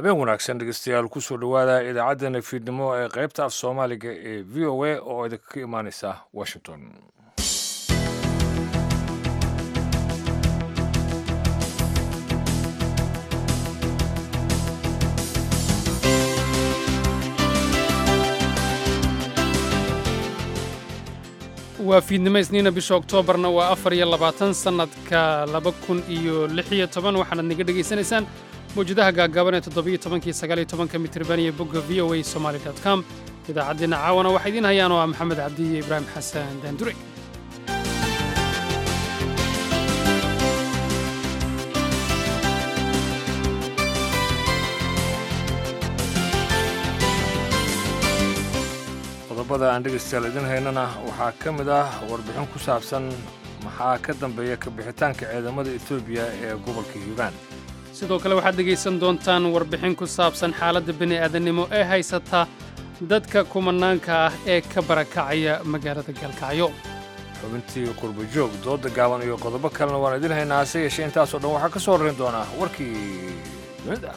habeen wanaagsan dhegeystayaal kusoo dhowaada idaacaddeenna fiidnimo ee qaybta af soomaaliga ee v o a oo idinka imaaneysa washington waa fiidnimo isniina bisha oktoobarna waa afar iyo labaatan sannadka laba kun iyo lix iyo toban waxaanaad naga dhegaysanaysaan mawjadaha gaagaaban ee toddobiyo tobankii sagaaliyo tobanka mitirban iyo bogga v o a somaali dot com idaacaddeenna caawana waxaa idiin hayaan oo ah maxamed cabdi iyo ibraahim xasan daandure qodobada aan dhegeystayaal idin haynana waxaa ka mid ah warbixin ku saabsan maxaa ka dambeeya kabixitaanka ciidamada etoobiya ee gobolka hiiraan sidoo kale waxaad dhegaysan doontaan warbixin ku saabsan xaaladda bini'aadannimo ee haysata dadka kumanaanka ah ee ka barakacaya magaalada gaalkacyo xubintii qurbajoog dooda gaaban iyo qodobo kalena waan idin haynaa hase yeeshee intaasoo dhan waxaa ka soo horrayn doonaa warkii dunida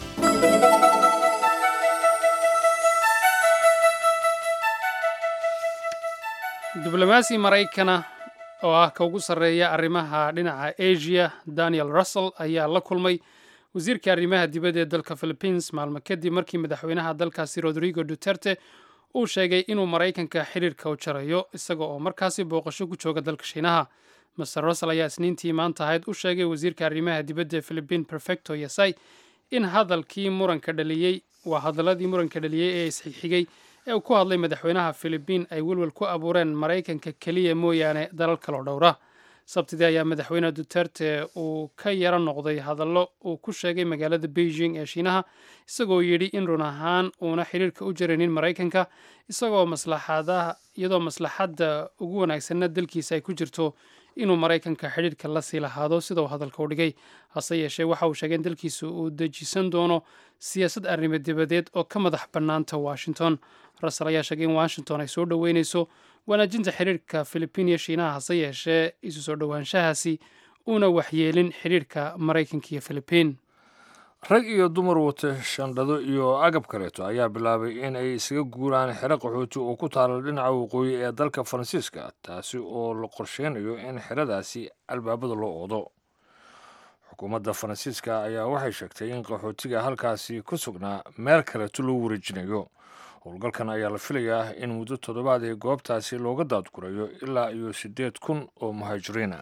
diblomaasi maraykana oo ah ka ugu sarreeya arrimaha dhinaca asia daniel russell ayaa la kulmay wasiirka arrimaha dibadda ee dalka philippines maalmo kadib markii madaxweynaha dalkaasi rodrigo duterte uu sheegay inuu maraykanka xidhiirka u jarayo isaga oo markaasi booqasho ku jooga dalka shiinaha master russell ayaa isniintii maanta ahayd u sheegay wasiirka arrimaha dibadda ee philippine perfecto yasai in hadalkii muranka dhaliyey waa hadaladii muranka dhaliyey ee isxigxigay ee uu ku hadlay madaxweynaha philibiin ay welwel ku abuureen maraykanka keliya mooyaane dalal kaloo dhowra sabtidii ayaa madaxweyne duterte uu ka yaro noqday hadallo uu ku sheegay magaalada beijing ee shiinaha isagoo yidhi in run ahaan uuna xidhiirka u jaranin maraykanka isagoo maslaxadaha iyadoo maslaxadda ugu wanaagsanna dalkiisa ay ku jirto inuu maraykanka xidhiirka la sii lahaado sida uu hadalka u dhigay hase yeeshee waxa uu sheegay in dalkiisa uu dejisan doono siyaasad arrimo dibadeed oo ka madax bannaanta washington russell ayaa sheegay in washington ay soo dhoweynayso wanaajinta xidhiirka filibiin iyo shiinaha hase yeeshee isu soo dhowaanshahaasi uuna waxyeelin xidhiirka maraykanka iyo filibiin rag iyo dumar wata shandhado iyo agab kaleeto ayaa bilaabay in ay isaga guuraan xero qaxooti oo ku taala dhinaca waqooyi ee dalka faransiiska taasi oo la qorsheynayo in xeradaasi albaabada loo oodo xukuumadda faransiiska ayaa waxay sheegtay in qaxootiga halkaasi ku sugnaa meel kaleeto loo wareejinayo howlgalkan ayaa la filayaa in muddo toddobaad ee goobtaasi looga daadgurayo ilaa iyo siddeed kun oo muhaajiriina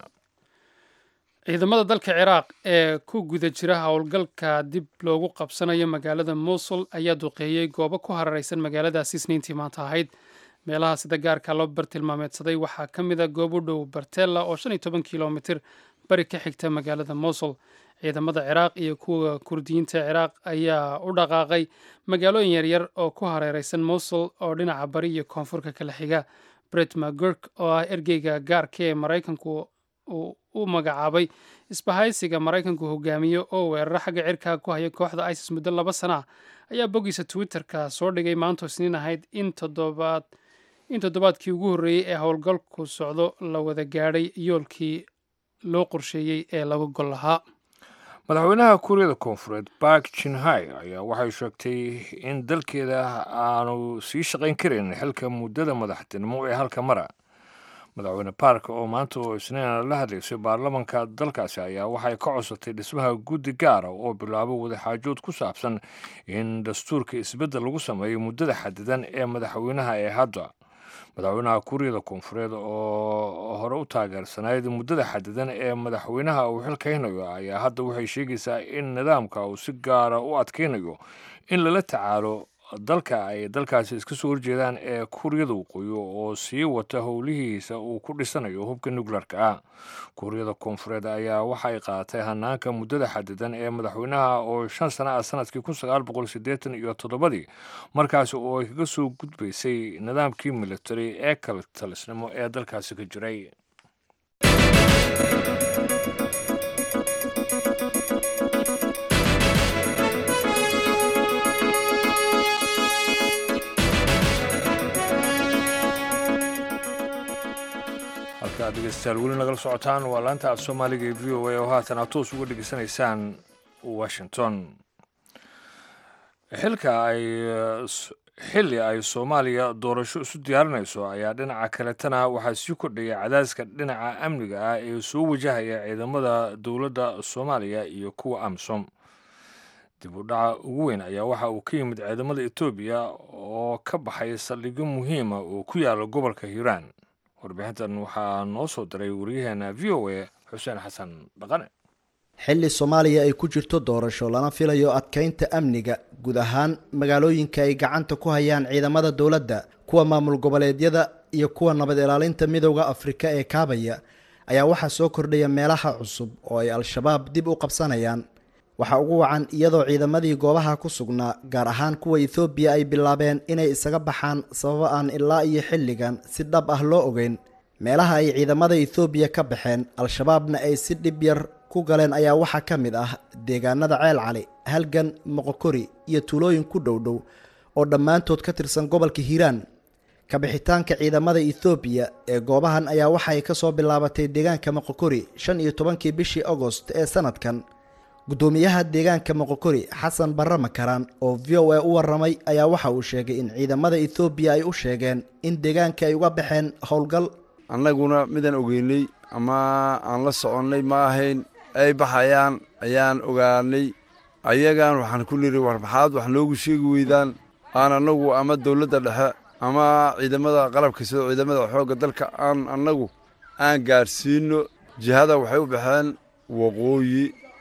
ciidamada dalka ciraaq ee ku guda jira howlgalka dib loogu qabsanayo magaalada mosul ayaa duqeeyey goobo ku hararaysan magaaladaasi isniintii maanta ahayd meelaha sida gaarka loo bartilmaameedsaday waxaa ka mid a goob u dhow bartella oo shan iyo toban kilomitir bari ka xigta magaalada mosul ciidamada ciraaq iyo kuwa kurdiyiinta ciraaq ayaa u dhaqaaqay magaalooyin yaryar oo ku hareeraysan mosul oo dhinaca bari iyo koonfurka kala xiga bret magurk oo ah ergeyga gaarka ee maraykanku uu u magacaabay isbahaysiga maraykanku hogaamiyo oo weeraro xagga cirkaa ku haya kooxda isis muddo laba sana ah ayaa boggiisa twitterka soo dhigay maanto isniin ahayd in toddobaad in toddobaadkii ugu horreeyey ee howlgalku socdo la wada gaadhay yoolkii loo qorsheeyey ee laga gol lahaa madaxweynaha kuuriyada koonfureed bark jinhai ayaa waxay sheegtay in dalkeeda aanu sii shaqayn karin xilka muddada madaxtinimo ee halka mara madaxweyne bark oo maanta oo isniina la hadlaysay baarlamanka dalkaasi ayaa waxay ka codsatay dhismaha guddi gaara oo bilaabo wadaxaajood ku saabsan in dastuurka isbeddel lagu sameeyo muddada xadidan ee madaxweynaha ee hadda madaxweynaha kuuriyada koonfureed oo hore u taageersanayd muddada xadidan ee madaxweynaha uu xilkaynayo ayaa hadda waxay sheegaysaa in nidaamka uu si gaara u adkaynayo in lala tacaalo dalka ay dalkaasi iska soo horjeedaan ee kuuriyada waqooyi oo sii wata howlihiisa uu ku dhisanayo hubka nukleerka ah kuuriyada koonfureed ayaa waxay qaadatay hanaanka muddada xadidan ee madaxweynaha oo shan sana ah sanadkii kun sagaal boqol siddeetan iyo toddobadii markaasi oo ay kaga soo gudbaysay nidaamkii military ee kala talisnimo ee dalkaasi ka jiray halkaad dhegeystayaal weli nagala socotaan waa laanta af soomaaliga ee v o a oo haatan aad toos uga dhegeysanaysaan washington xilka ay xilli ay soomaaliya doorasho isu diyaarinayso ayaa dhinaca kaletana waxaa sii kordhaya cadaaska dhinaca amniga ah ee soo wajahaya ciidamada dowladda soomaaliya iyo kuwa amisom dib u dhaca ugu weyn ayaa waxa uu ka yimid ciidamada etoobiya oo ka baxay saldhigyo muhiima oo ku yaala gobolka hiiraan warbixintan waxaa noo soo diray waryaheena v o a xuseen xasan dhaqane xilli soomaaliya ay ku jirto doorasho lana filayo adkeynta amniga guud ahaan magaalooyinka ay gacanta ku hayaan ciidamada dowladda kuwa maamul goboleedyada iyo kuwa nabad ilaalinta midowda afrika ee kaabaya ayaa waxaa soo kordhaya meelaha cusub oo ay al-shabaab dib u qabsanayaan waxaa ugu wacan iyadoo ciidamadii goobaha ku sugnaa gaar ahaan kuwa ethoobiya ay bilaabeen inay isaga baxaan sababo aan ilaa iyo xilligan si dhab ah loo ogeyn meelaha ay ciidamada ethoobiya ka baxeen al-shabaabna ay si dhib yar ku galeen ayaa waxaa ka mid ah deegaanada ceel cali halgan moqokori iyo tuulooyin ku dhowdhow oo dhammaantood ka tirsan gobolka hiiraan kabixitaanka ciidamada ethoobiya ee goobahan ayaa waxay ka soo bilaabatay deegaanka moqokori shan iyo tobankii bishii agost ee sanadkan guddoomiyaha deegaanka moqokori xasan barre makaraan oo v o a u waramay ayaa waxa uu sheegay in ciidamada ethoobiya ay u sheegeen in deegaanka ay uga baxeen howlgal annaguna midaan ogeynay ama aan la soconnay ma ahayn ay baxayaan ayaan ogaanay ayagan waxaan ku niri war maxaad wax noogu sheegi weydaan aan annagu ama dowladda dhexe ama ciidamada qalabka sida ciidamada xoogga dalka aan annagu aan gaadhsiino jihada waxay u baxeen waqooyi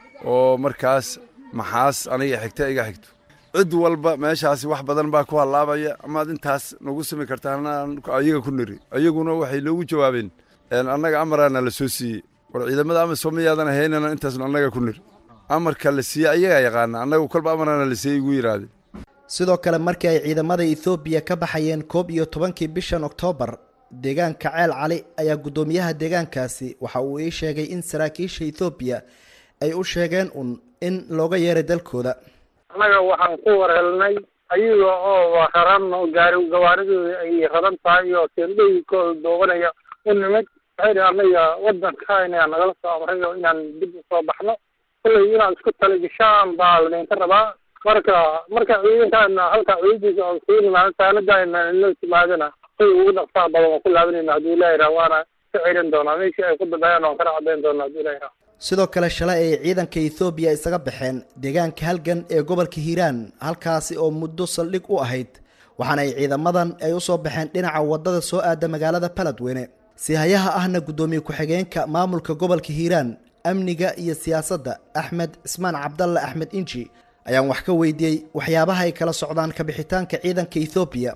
oo markaas maxaas aniga xigta iga xigto cid walba meeshaasi wax badan baa ku hallaabaya amaad intaas nagu sami kartaan ayaga ku niri ayaguna waxay noogu jawaabeen annaga amaraana la soo siiyey war ciidamada amisom miyaadan ahaynana intaasnu annaga ku niri amarka la siiyey ayagaa yaqaana annagu kolba amaraana la siiyey igu yidhaahdeen sidoo kale markii ay ciidamada ethoobiya ka baxayeen koob iyo tobankii bishan oktoobar deegaanka ceel cali ayaa guddoomiyaha deegaankaasi waxa uu ii sheegay in saraakiisha ethoobiya ay u sheegeen un in looga yeeray dalkooda annaga waxaan ku warhelnay ayaga oo raran gaari gawaaridooda ay raran tahay oo teendhooyinkooda doobanaya u nimid waxay anaga wadanka inaa nagala soo amrayo inaan dib usoo baxno kullay inaad isku taligashaan baa ladinka rabaa marka marka ciidankaana halkaa ciidankiisa oo sii nimaado saanadaana inoo timaadana say ugu dhaqsaha badan waan ku laabanayna hadduu ilaahi raa waana ka celin doonaa meeshii ay ku dambeeyaan waan kana caddayn doonaa hadduu ilaahi raa sidoo kale shalay ay ciidanka ethoobiya isaga baxeen deegaanka halgan ee gobolka hiiraan halkaasi oo muddo saldhig u ahayd waxaana ay ciidamadan ay usoo baxeen dhinaca wadada soo aada magaalada baladweyne sihayaha ahna guddoomiye ku-xigeenka maamulka gobolka hiiraan amniga iyo siyaasadda axmed cismaan cabdalle axmed inji ayaan wax ka weydiiyey waxyaabaha ay kala socdaan kabixitaanka ciidanka ethoobiya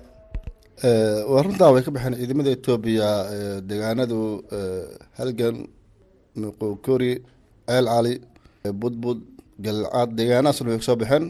waa runtaa way ka baxeen ciidamada etoobiya deegaanadu halgan muqokori ceel cali budbud galcaad deegaanahaasna way kasoo baxeen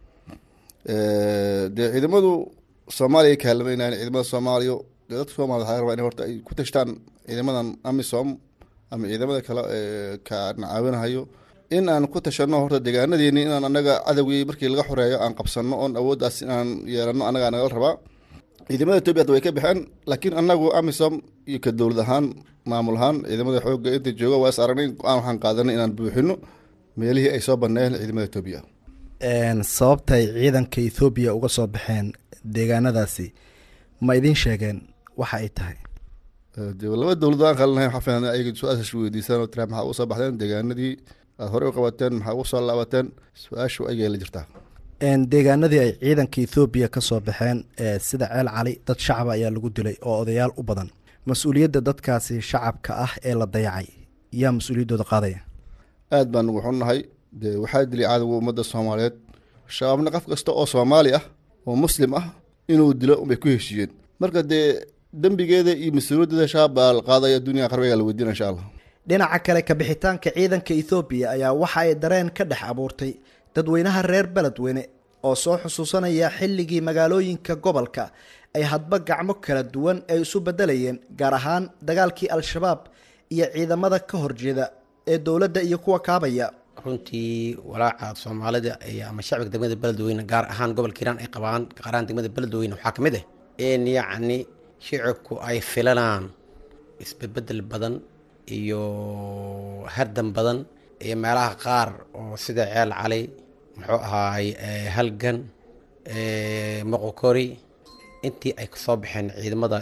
dee ciidamadu soomaaliya ka halmaynayan ciidamada soomaaliya dee dadka soomaliya waxaa rabaa in horta ay ku tashtaan ciidamadan amisom ama ciidamada kale ka nacaawinahayo in aan ku tashano horta deegaanadeeni inaan anaga cadowgii markii laga xoreeyo aan qabsano oon awooddaas inaan yeelano anagaa nagala rabaa ciidamada etoobiya hadda way ka baxeen laakiin anagu amisom iyo ka dowlad ahaan maamul ahaan ciidamada xoogga inta jooga waa is aragnay go-aan waxaan qaadanay inaan buuxino meelihii ay soo banneeyeen ciidamada etoobiya sababta ay ciidanka ethoobiya uga soo baxeen deegaanadaasi ma idin sheegeen waxa ay tahay de laba dowlado aan kalanahay waxaa filan ayaga su-aasha weydiisaan oo tira maxaa usoo baxdeen deegaanadii aad horey u qabateen maxaa ugu soo laabateen su-aashu ayagay la jirtaa deegaanadii ay ciidanka ethoobiya ka soo baxeen sida ceel cali dad shacaba ayaa lagu dilay oo odayaal u badan mas-uuliyadda dadkaasi shacabka ah ee la dayacay yaa mas-uuliyaddooda qaadaya aad baan ugu xunnahay dee waxaa dilay cadowga ummadda soomaaliyeed shabaabna qof kasta oo soomaali ah oo muslim ah inuu dilo unbay ku heshiiyeen marka dee dembigeeda iyo mas-uuliyaddeeda shabaab baa la qaadaya duniya qarbiga la weydiina insha allah dhinaca kale kabixitaanka ciidanka ethoobiya ayaa waxa ay dareen ka dhex abuurtay dadweynaha reer beledweyne oo soo xusuusanaya xilligii magaalooyinka gobolka ay hadba gacmo kala duwan ay isu bedelayeen gaar ahaan dagaalkii al-shabaab iyo ciidamada ka horjeeda ee dowladda iyo kuwa kaabaya runtii walaaca soomaalida ama shacbiga degmada beledweyne gaar ahaan gobolka hiiraan ay qabaan gaar ahaan degmada beledweyne waxaa ka mid ah in yacni shicibku ay filanaan isbedbedel badan iyo hardan badan iyo meelaha qaar oo sida ceel cali muxuu ahaay halgan moqokori intii ay kasoo baxeen ciidamada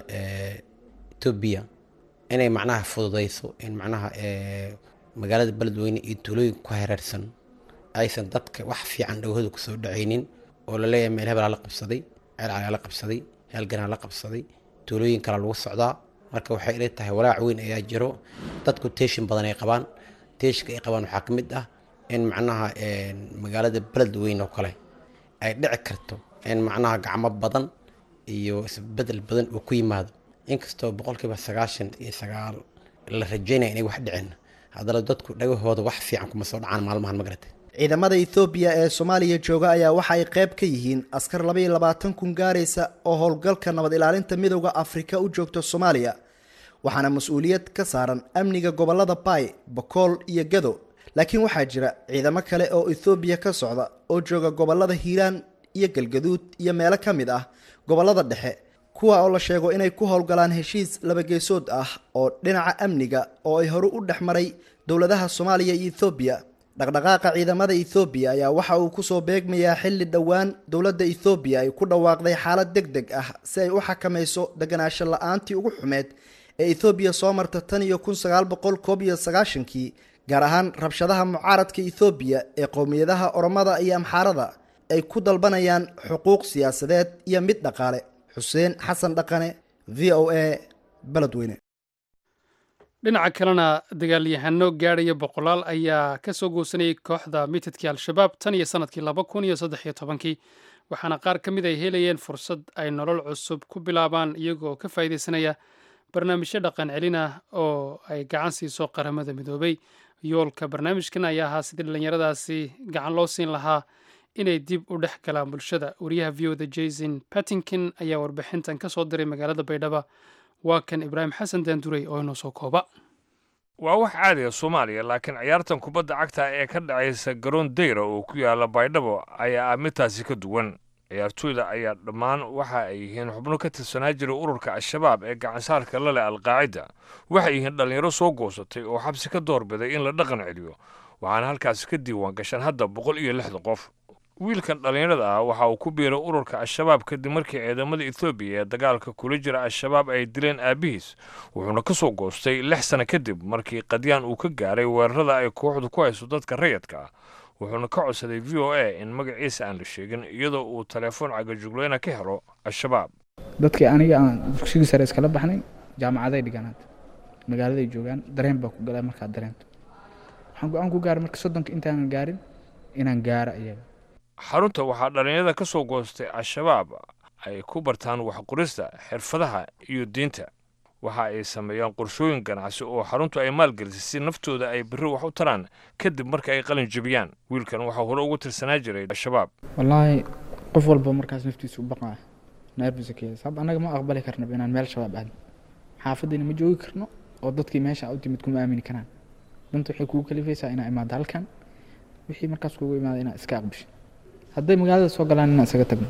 etoobiya inay macnaha fududeyso in macnaha magaalada beledweyne iyo tuulooyinka ku hareersan aysan dadka wax fiican dhowhooda kusoo dhacaynin oo laleeyahay meel hebelaa la qabsaday ceel calaa la qabsaday heelganaa la qabsaday tuulooyin kala lagu socdaa marka waxay ila tahay walaac weyn ayaa jiro dadku teeshin badan ay qabaan teeshinka ay qabaan waxaa ka mid ah in macnaha magaalada beledweyne oo kale ay dhici karto in macnaha gacmo badan iyo isbedel badan uu ku yimaado inkastoo boqolkiiba sagaashan iyo sagaal la rajeynaya inay wax dhicin haddana dadku dhagahooda wax fiican kuma soo dhacaan maalmahan magarata ciidamada ethoobiya ee soomaaliya jooga ayaa waxa ay qayb ka yihiin askar laba iyo labaatan kun gaaraysa oo howlgalka nabad ilaalinta midowda afrika u joogta soomaaliya waxaana mas-uuliyad ka saaran amniga gobolada baay bokool iyo gado laakiin waxaa jira ciidamo kale oo ethoobiya ka socda oo jooga gobolada hiiraan iyo galgaduud iyo meelo ka mid ah gobolada dhexe kuwa oo la sheego inay ku howlgalaan heshiis labageesood ah oo dhinaca amniga oo ay hore u dhex maray dowladaha soomaaliya iyo ethoobiya dhaqdhaqaaqa ciidamada ethoobiya ayaa waxa uu kusoo beegmayaa xilli dhowaan dowladda ethoobiya ay ku dhawaaqday xaalad deg deg ah si ay u xakamayso deganaansho la-aantii ugu xumeed ee ethoobiya soo marta tan iyo kun sagaal boqol koob iyo sagaashankii gaar ahaan rabshadaha mucaaradka ethoobiya ee qowmiyadaha oromada iyo amxaarada ay ku dalbanayaan xuquuq siyaasadeed iyo mid dhaqaale xuseen xasan dhaqane v o a beledweyne dhinaca kalena dagaalyahano gaadhaya boqolaal ayaa ka soo goosanayay kooxda mitadkii al-shabaab tan iyo sanadkii laba kun iyo saddex iyo tobankii waxaana qaar ka mid ay helayeen fursad ay nolol cusub ku bilaabaan iyagoo ka faa'iidaysanaya barnaamijyo dhaqan celin ah oo ay gacan siiso qaramada midoobay yoolka barnaamijkan ayaa ahaa sidii dhallinyaradaasi gacan loo siin lahaa inay dib u dhex galaan bulshada wariyaha v oda jason pattinkin ayaa warbixintan ka soo diray magaalada baydhaba waa kan ibraahim xasan daanduray oo inoo soo kooba waa wax caadiga soomaaliya laakiin ciyaartan kubadda cagta ee ka dhacaysa garoon dayra oo ku yaala baydhabo ayaa ah midtaasi ka duwan ciyaartooyda ayaa dhammaan waxa ay yihiin xubno ka tirsanaa jiray ururka al-shabaab ee gacansaarka la leh alqaacida waxay yihiin dhallinyaro soo goosatay oo xabsi ka doorbiday in la dhaqan celiyo waxaana halkaasi ka diiwaan gashaan hadda boqol iyo lixda qof wiilkan dhallinyarada ah waxa uu ku biiray ururka al-shabaab kadib markii ciidamada ethoobiya ee dagaalka kula jira al-shabaab ay dileen aabihiis wuxuuna ka soo goostay lix sano kadib markii qadyaan uu ka gaaray weerarada ay kooxdu ku hayso dadka rayadka ah wuxuuna ka codsaday v o a in magaciisa aan la sheegin iyadoo uu telefoon cagajuglayna ka helo al-shabaab dadkii aniga aan dugsigii sare iskala baxnay jaamacaday dhigaan hadda magaaladay joogaan dareen baa ku galaa markaad dareento waxaan go-aan ku gaaray marka soddonka intaanan gaarin inaan gaaro iyaga xarunta waxaa dhallinyarada ka soo goostay al-shabaab ay ku bartaan waxqorista xirfadaha iyo diinta waxa ay sameeyaan qorshooyin ganacsi oo xaruntu ay maalgelisay si naftooda ay berri wax u taraan kadib marka ay qalin jebiyaan wiilkan waxaa hore ugu tirsanaa jiray al-shabaab wallaahi qof walba markaas naftiisu u baqaa neerfisa ka sab annaga ma aqbali karnaba inaan meel shabaab aadno xaafaddiina ma joogi karno oo dadkii meesha u timid kuma aamini karaan danta waxay kugu kalifaysaa inaa imaado halkan wixii markaas kugu imaada inaa iska aqbisho hadday magaalada soo galaan inaan isaga tagno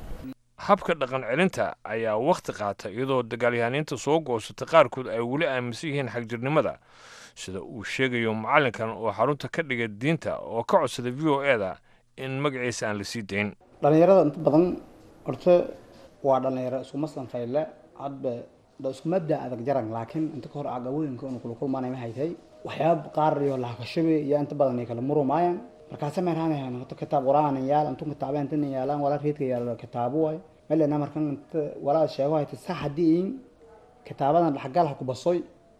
habka dhaqan celinta ayaa wakhti qaata iyadoo dagaalyahaniinta soo goosatay qaarkood ay weli aaminsan yihiin xagjirnimada sida uu sheegayo macallinkan oo xarunta ka dhiga diinta oo ka codsaday v o e da in magaciisa aan la sii dayn dhallinyarada inta badan horta waa dhallinyaro iskuma sanfayle hadba da isku mabda adag jaran laakiin inta ka hor caqabooyinka inu kula kulmaanay ma haytay waxyaaba qaar iyo lahakashabi iyo inta badan ay kala murumaayaan markaase meerhanayaan horta kitaab quraanan yaal intuu kitaaba intan yaalaan walaa reedka yaalo kitaabo waay melena markan inta walaa sheego hayta sax haddii in kitaabadan dhaxgal ha ku basoy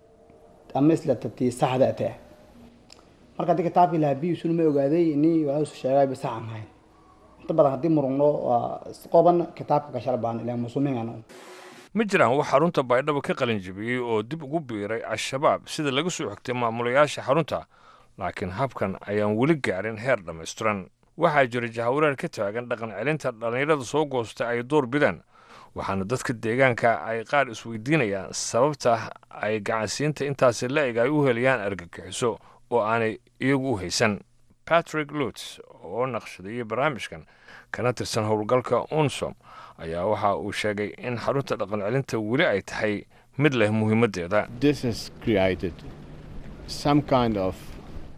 ama isla tatii saxda ate marka haddii kitaabkii lahabiisuna ma ogaaday ini walaa su sheegay ba saxan hayn inta badan haddii murugno waa qoban kitaabka kashal baan ilaa musumigan ma jiraan wax xarunta baydhabo ka qalin jebiyey oo dib ugu biiray al-shabaab sida laga soo xigtay maamulayaasha xarunta laakiin habkan ayaan weli gaarin heer dhammaystiran waxaa jira jahawareer ka taagan dhaqan celinta dhallinyarada soo goostay ay door bidaan waxaana dadka deegaanka ay qaar isweydiinayaan sababta ay gacansiinta intaasi la-eg ay u helayaan argagixiso oo aanay iyagu u haysan patrick luts oo naqshadeeyey barnaamijkan kana tirsan howlgalka unsom ayaa waxa uu sheegay in xarunta dhaqan celinta weli ay tahay mid leh muhiimaddeeda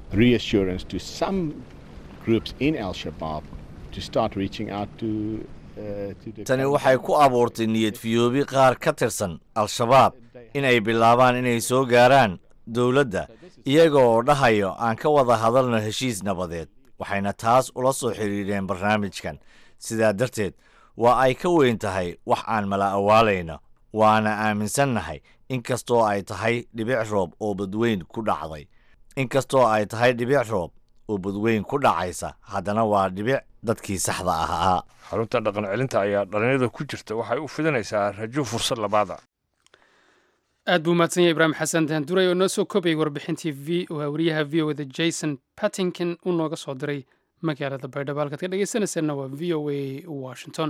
reassurance to some groups in Al Shabaab to start reaching out to tani waxay ku abuurtay niyad fiyoobi qaar ka tirsan al-shabaab inay bilaabaan inay soo gaaraan dowladda iyaga oo dhahayo aan ka wada hadalno heshiis nabadeed waxayna taas ula soo xidhiidheen barnaamijkan sidaa darteed waa ay ka weyn tahay wax aan mala awaalayno waana aaminsannahay inkastoo ay tahay dhibic roob oo badweyn ku dhacday inkastoo ay tahay dhibic roob oo badweyn ku dhacaysa haddana waa dhibic dadkii saxda ahaa xarunta dhaqan celinta ayaa dhalinyarada ku jirta waxay u fidinaysaa rajo fursad labaada aad buu mahadsan yahay ibraahim xasan daanduray oo noo soo koobayay warbixintii v wariyaha v o da jason pattington uu nooga soo diray magaalada baydhabo halkaad ka dhegeysanayseena waa v o a washington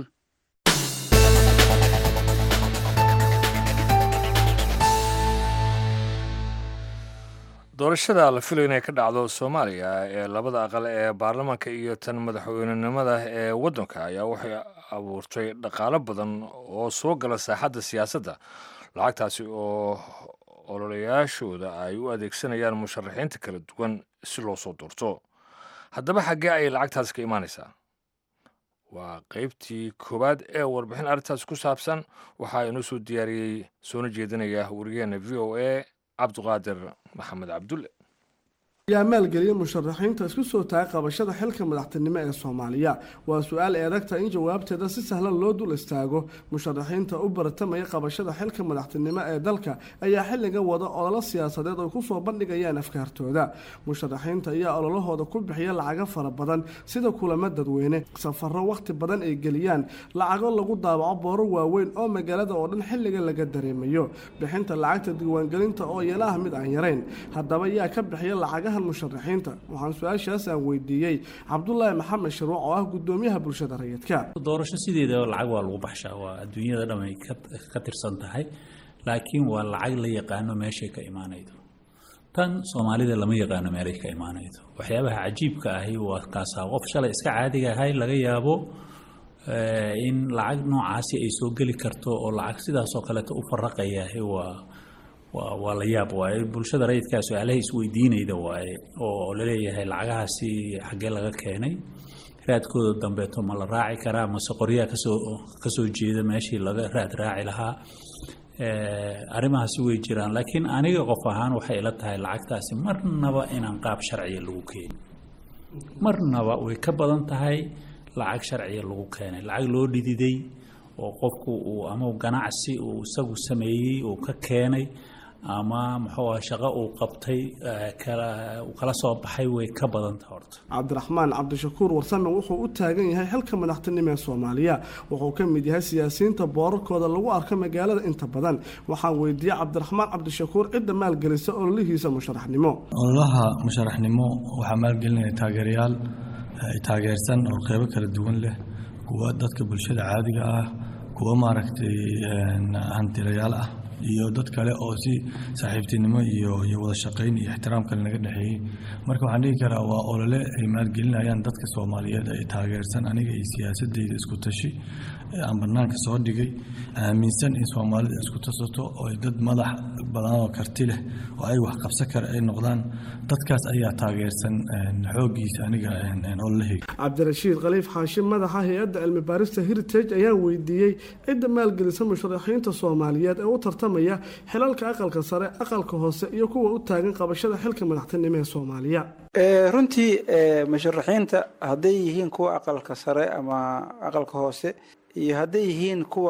doorashada la filayo inay ka dhacdo soomaaliya ee labada aqal ee baarlamaanka iyo tan madaxweynenimada ee waddanka ayaa waxay abuurtay dhaqaalo badan oo soo gala saaxadda siyaasadda lacagtaasi oo ololayaashooda ay u adeegsanayaan musharaxiinta kala duwan si loo soo doorto haddaba xaggee ayay lacagtaasi ka imaanaysaa waa qaybtii koowaad ee warbixin arrintaas ku saabsan waxaa inoo soo diyaariyey soona jeedinaya warigeena v o a cabduqaadir maxamed cabdulle yaa maalgeliya musharaxiinta isku soo taagay qabashada xilka madaxtinimo ee soomaaliya waa su-aal eedagta in jawaabteeda si sahlan loo dul istaago musharaxiinta u baratamaya qabashada xilka madaxtinimo ee dalka ayaa xilligan wada ololo siyaasadeed oo kusoo bandhigayaan afkaartooda musharaxiinta ayaa ololahooda ku bixiya lacago fara badan sida kulamo dadweyne safaro wakhti badan ay geliyaan lacago lagu daabaco booro waaweyn oo magaalada oo dhan xilligan laga dareemayo bixinta lacagta diiwaangelinta oo iyana ah mid aan yarayn haddaba yaa ka bixiya lacagaha musharaxiinta waxaan su-aashaas aan weydiiyey cabdulaahi maxamed shirwac oo ah gudoomiyaha bulshada rayidka doorasho sideeda lacag waa lagu baxshaa waa adduunyada dhan ay ka tirsan tahay laakiin waa lacag la yaqaano meeshay ka imaanaydo tan soomaalida lama yaqaano meelay ka imaanaydo waxyaabaha cajiibka ahi waa kaasaa qof shalay iska caadiga ahay laga yaabo in lacag noocaasi ay soo geli karto oo lacag sidaasoo kaleeta u faraqayahay waa waa la yaab waaye bulshada rayidkaa su-aalaha isweydiinayda waaye oo laleeyahay lacagahaasi xaggee laga keenay raadkooda dambeeto ma la raaci karaa mase qoryaha kasoo kasoo jeeda meeshii laga raad raaci lahaa arrimahaasi way jiraan laakiin aniga qof ahaan waxay ila tahay lacagtaasi marnaba inaan qaab sharciya lagu keenin marnaba way ka badan tahay lacag sharciya lagu keenay lacag loo dhididay oo qofku uu ama ganacsi uu isagu sameeyey uu ka keenay ama muxuu ah shaqo uu qabtay uu kala soo baxay way ka badanta horta cabdiraxmaan cabdishakuur warsame wuxuu u taagan yahay xilka madaxtinimo ee soomaaliya wuxuu ka mid yahay siyaasiyiinta boorarkooda lagu arko magaalada inta badan waxaan weydiiyey cabdiraxmaan cabdishakuur cidda maalgelisa ololihiisa musharaxnimo ololaha musharaxnimo waxaa maalgelinaya taageerayaal taageersan oo qeybo kala duwan leh kuwa dadka bulshada caadiga ah kuwa maaragtay hantilayaal ah iyo dad kale oo si saaxiibtinimo iyo iyo wada shaqayn iyo ixtiraam kale naga dhexeeyey marka waxaan dhihi karaa waa olole ay maalgelinayaan dadka soomaaliyeed ay taageersan aniga iyo siyaasadeyda isku tashi aan banaanka soo dhigay aaminsan in soomaalida isku tasato oo dad madax badan oo karti leh oo ay wax qabsan kara ay noqdaan dadkaas ayaa taageersan xooggiisa aniga ololahayga cabdirashiid khaliif xaashim madaxa hay-adda cilmi baarista heritage ayaa weydiiyey cidda maalgelisa musharaxiinta soomaaliyeed ee u tartamaya xilalka aqalka sare aqalka hoose iyo kuwa u taagan qabashada xilka madaxtinimo ee soomaaliya runtii musharaxiinta hadday yihiin kuwa aqalka sare ama aqalka hoose iyo hadday yihiin kuwa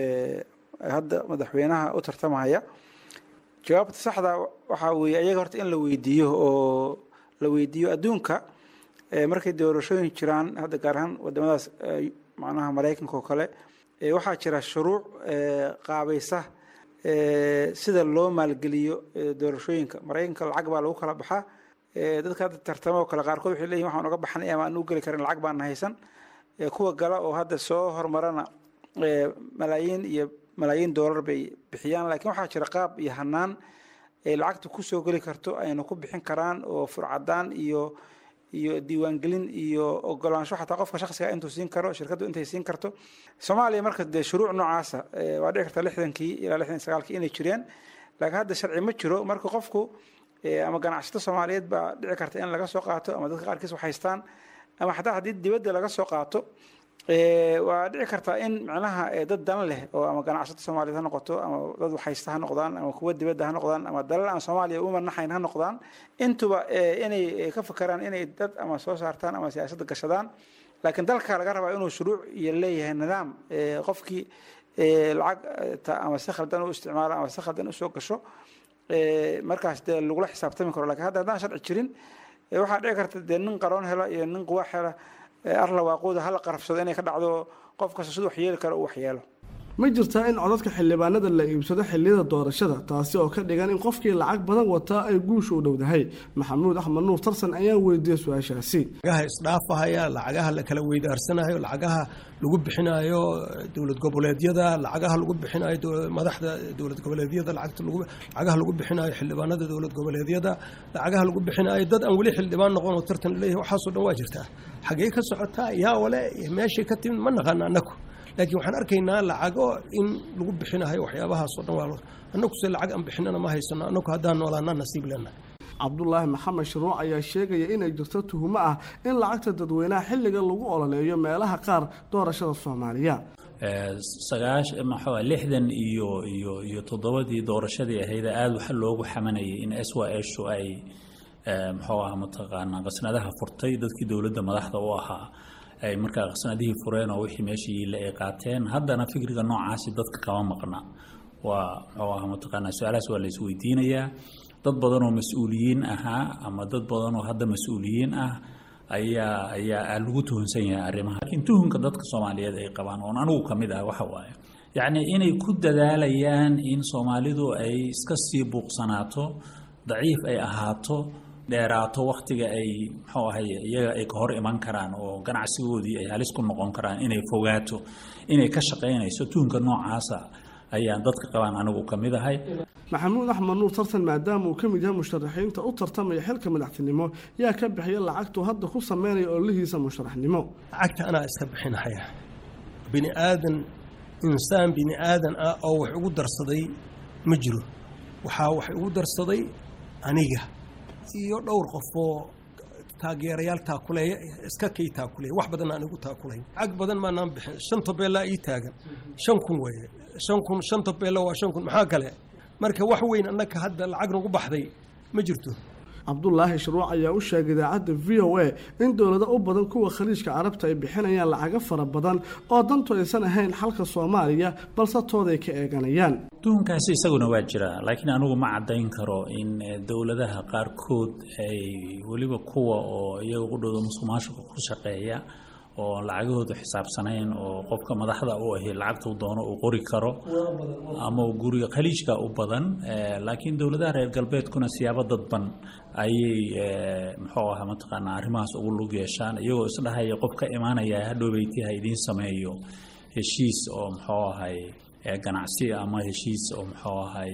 hadda madaxweynaha u tartamaya jawaabta saxda waxaa weeye ayaga horta in la weydiiyo oo la weydiiyo adduunka markay doorashooyin jiraan hadda gaar ahaan wadamadaas macnaha maraykanka oo kale waxaa jira shuruuc qaabaysa sida loo maalgeliyo doorashooyinka maraykanka lacag baa lagu kala baxaa dadka hadda tartamo oo kale qaarkood waxay leeyihin waxaan uga baxnay ama aan u geli karin lacag baan haysan kuwa gala oo hadda soo hormarana malaayiin iyo malaayiin doolar bay bixiyaan laakiin waxaa jira qaab iyo hanaan ay lacagta kusoo geli karto ayna ku bixin karaan oo furcadaan iyo iyo diiwaangelin iyo ogolaansho xataa qofka shaksiga intuu siin karo shirkaddu intay siin karto soomaaliya marka dee shuruuc noocaasa waa dhici karta lixdankii ilaa lixdan sagaalkii inay jireen laakiin hadda sharci ma jiro marka qofku ama ganacsato soomaaliyeed baa dhici karta in laga soo qaato ama dadka qaarkiis wax haystaan ama xataa haddii dibadda laga soo qaato waa dhici kartaa in micnaha dad dan leh oo ama ganacsato soomaaliyeed ha noqoto ama dad waxhaysta ha noqdaan ama kuwa dibadda ha noqdaan ama dalal aan soomaaliya u manaxayn ha noqdaan intuba inay ka fakeraan inay dad ama soo saartaan ama siyaasadda gashadaan laakiin dalka laga rabaa inuu shuruuc iyo leeyahay nidaam qofkii lacag ama si khaldan u isticmaalo ama si khaldan usoo gasho markaas dee lagula xisaabtami karo lakin hadda haddaan sharci jirin waxaa dhici karta dee nin qaroon hela iyo nin quwaax hela arla waaquuda hala qarafsado inay ka dhacdo qof kasta siduu waxyeeli karo uu waxyeelo ma jirtaa in codadka xildhibaanada la iibsado xilliyada doorashada taasi oo ka dhigan in qofkii lacag badan wataa ay guusha u dhowdahay maxamuud axmed nuur tarsan ayaa weydiiyey su-aashaasi lacagaha isdhaafahaya lacagaha la kala weydaarsanayo lacagaha lagu bixinayo dowlad goboleedyada lacagaha lagu bixinayo madaxda dowlad goboleedyada lacagaha lagu bixinayo xildhibaanada dowlad goboleedyada lacagaha lagu bixinayo dad aan weli xildhibaan noqon oo tartan leeyahay waxaasoo dhan waa jirtaa xaggee ka socotaa yaa wale meeshay ka timid ma naqaana annagu laakiin waxaan arkaynaa lacago in lagu bixinayo waxyaabahaasoo dhan waa annagu se lacag aan bixinana ma haysano annagu haddaan noolaana nasiib lena cabdulaahi maxamed sharuuc ayaa sheegaya inay jirto tuhumo ah in lacagta dadweynaha xilliga lagu ololeeyo meelaha qaar doorashada soomaaliya sagaash maxaa lixdan iyo iyo iyo toddobadii doorashadii ahayd aada waxa loogu xamanayay in s y shu ay muxuu aha mataqaanaa qasnadaha furtay dadkii dowladda madaxda u ahaa ay markaa qasnadihii fureen oo wixii meeshii la ay qaateen haddana fikriga noocaasi dadka kama maqna waa muxuu aha mataqaanaa su-aalahaas waa la isweydiinayaa dad badan oo mas-uuliyiin ahaa ama dad badan oo hadda mas-uuliyiin ah ayaa ayaa lagu tuhunsan yahay arrimaha laakiin tuhunka dadka soomaaliyeed ay qabaan oon anigu ka mid ah waxa waaye yacni inay ku dadaalayaan in soomaalidu ay iska sii buuqsanaato daciif ay ahaato dheeraato waktiga ay muxuu ahay iyaga ay ka hor iman karaan oo ganacsigoodii ay halis ku noqon karaan inay fogaato inay ka shaqaynayso tuhunka noocaasa ayaan dadka qabaan anigu ka mid ahay maxamuud axmed nuur tartan maadaama uu ka mid yahay musharaxiinta u tartamaya xilka madaxtinimo yaa ka bixiya lacagtuu hadda ku sameynaya ololihiisa musharaxnimo lacagta anaa iska bixinahaya bini aadan insaan bini aadan ah oo wax ugu darsaday ma jiro waxaa wax ugu darsaday aniga iyo dhowr qofoo taageerayaal taakuleeya iska kay taakuleeya wax badan aan igu taakulayn lacag badan maanaan bixin shan tobeellaa ii taagan shan kun weeye shan kun shan tobeello waa shan kun maxaa kale marka wax weyn annaka hadda lacag nagu baxday ma jirto cabdulaahi sharuuc ayaa u sheegay idaacadda v o a in dowlado u badan kuwa khaliijka carabta ay bixinayaan lacago fara badan oo dantu aysan ahayn xalka soomaaliya balse tooday ka eeganayaan tuhunkaasi isaguna waa jira laakiin anigu ma caddayn karo in dowladaha qaarkood ay weliba kuwa oo iyaga qudhooda musuqmaasuqa ku shaqeeya oo lacagahoodu xisaabsanayn oo qofka madaxda u ahi lacagtuu doono uu qori karo ama guriga khaliijka u badan laakiin dowladaha reer galbeedkuna siyaabo dadban ayay muxuu aha mataqaanaa arrimahaas ugu lug yeeshaan iyagoo isdhahaya qof ka imaanaya hadhowbeyti ha idiin sameeyo heshiis oo muxuu ahay ganacsi ama heshiis oo muxuu ahay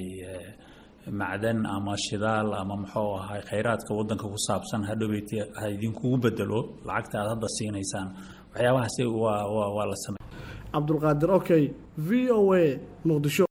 macdan ama shidaal ama muxuu ahay khayraadka wadanka ku saabsan hadhowbeyti ha idinkugu bedelo lacagta aad hadda siinaysaan waxyaabahaasi waa waa waa la samey cabdulqaadir okey v o a muqdisho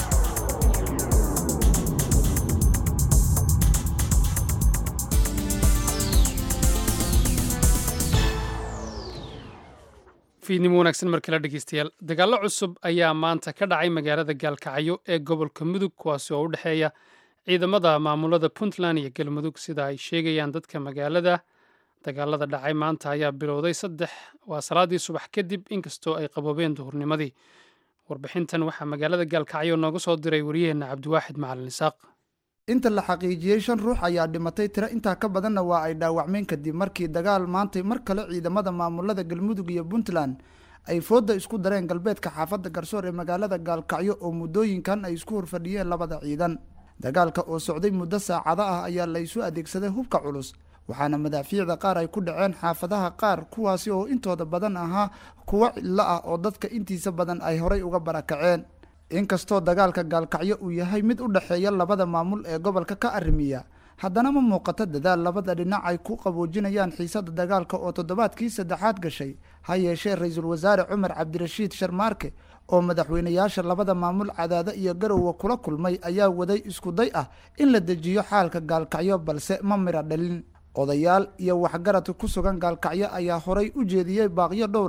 fiidnimo wanaagsan mar kale dhegeystayaal dagaallo cusub ayaa maanta ka dhacay magaalada gaalkacyo ee gobolka mudug kuwaasi oo u dhexeeya ciidamada maamulada puntland iyo galmudug sida ay sheegayaan dadka magaalada dagaalada dhacay maanta ayaa bilowday saddex waa salaadii subax kadib inkastoo ay qaboobeen duhurnimadii warbixintan waxaa magaalada gaalkacyo nooga soo diray wariyaheenna cabdiwaaxid macalin isaaq inta la xaqiijiyey shan ruux ayaa dhimatay tiro intaa ka badanna waa ay dhaawacmeen kadib markii dagaal maantay mar kale ciidamada maamulada galmudug iyo puntland ay fooda isku dareen galbeedka xaafadda garsoor ee magaalada gaalkacyo oo muddooyinkan ay isku horfadhiyeen labada ciidan dagaalka oo socday muddo saacado ah ayaa la isu adeegsaday hubka culus waxaana madaafiicda qaar ay ku dhaceen xaafadaha qaar kuwaasi oo intooda badan ahaa kuwo cidlo ah oo dadka intiisa badan ay horay uga barakaceen inkastoo dagaalka gaalkacyo uu yahay mid u dhexeeya labada maamul ee gobolka ka arrimiya haddana ma muuqato dadaal labada dhinac ay ku qaboojinayaan xiisada dagaalka oo toddobaadkii saddexaad gashay ha yeeshee ra-iisul wasaare cumar cabdirashiid sharmaarke oo madaxweynayaasha labada maamul cadaado iyo garowe kula kulmay ayaa waday isku day ah in la dejiyo xaalka gaalkacyo balse ma mira dhalin odayaal iyo waxgaradka ku sugan gaalkacyo ayaa horay u jeediyey baaqyo dhowr ah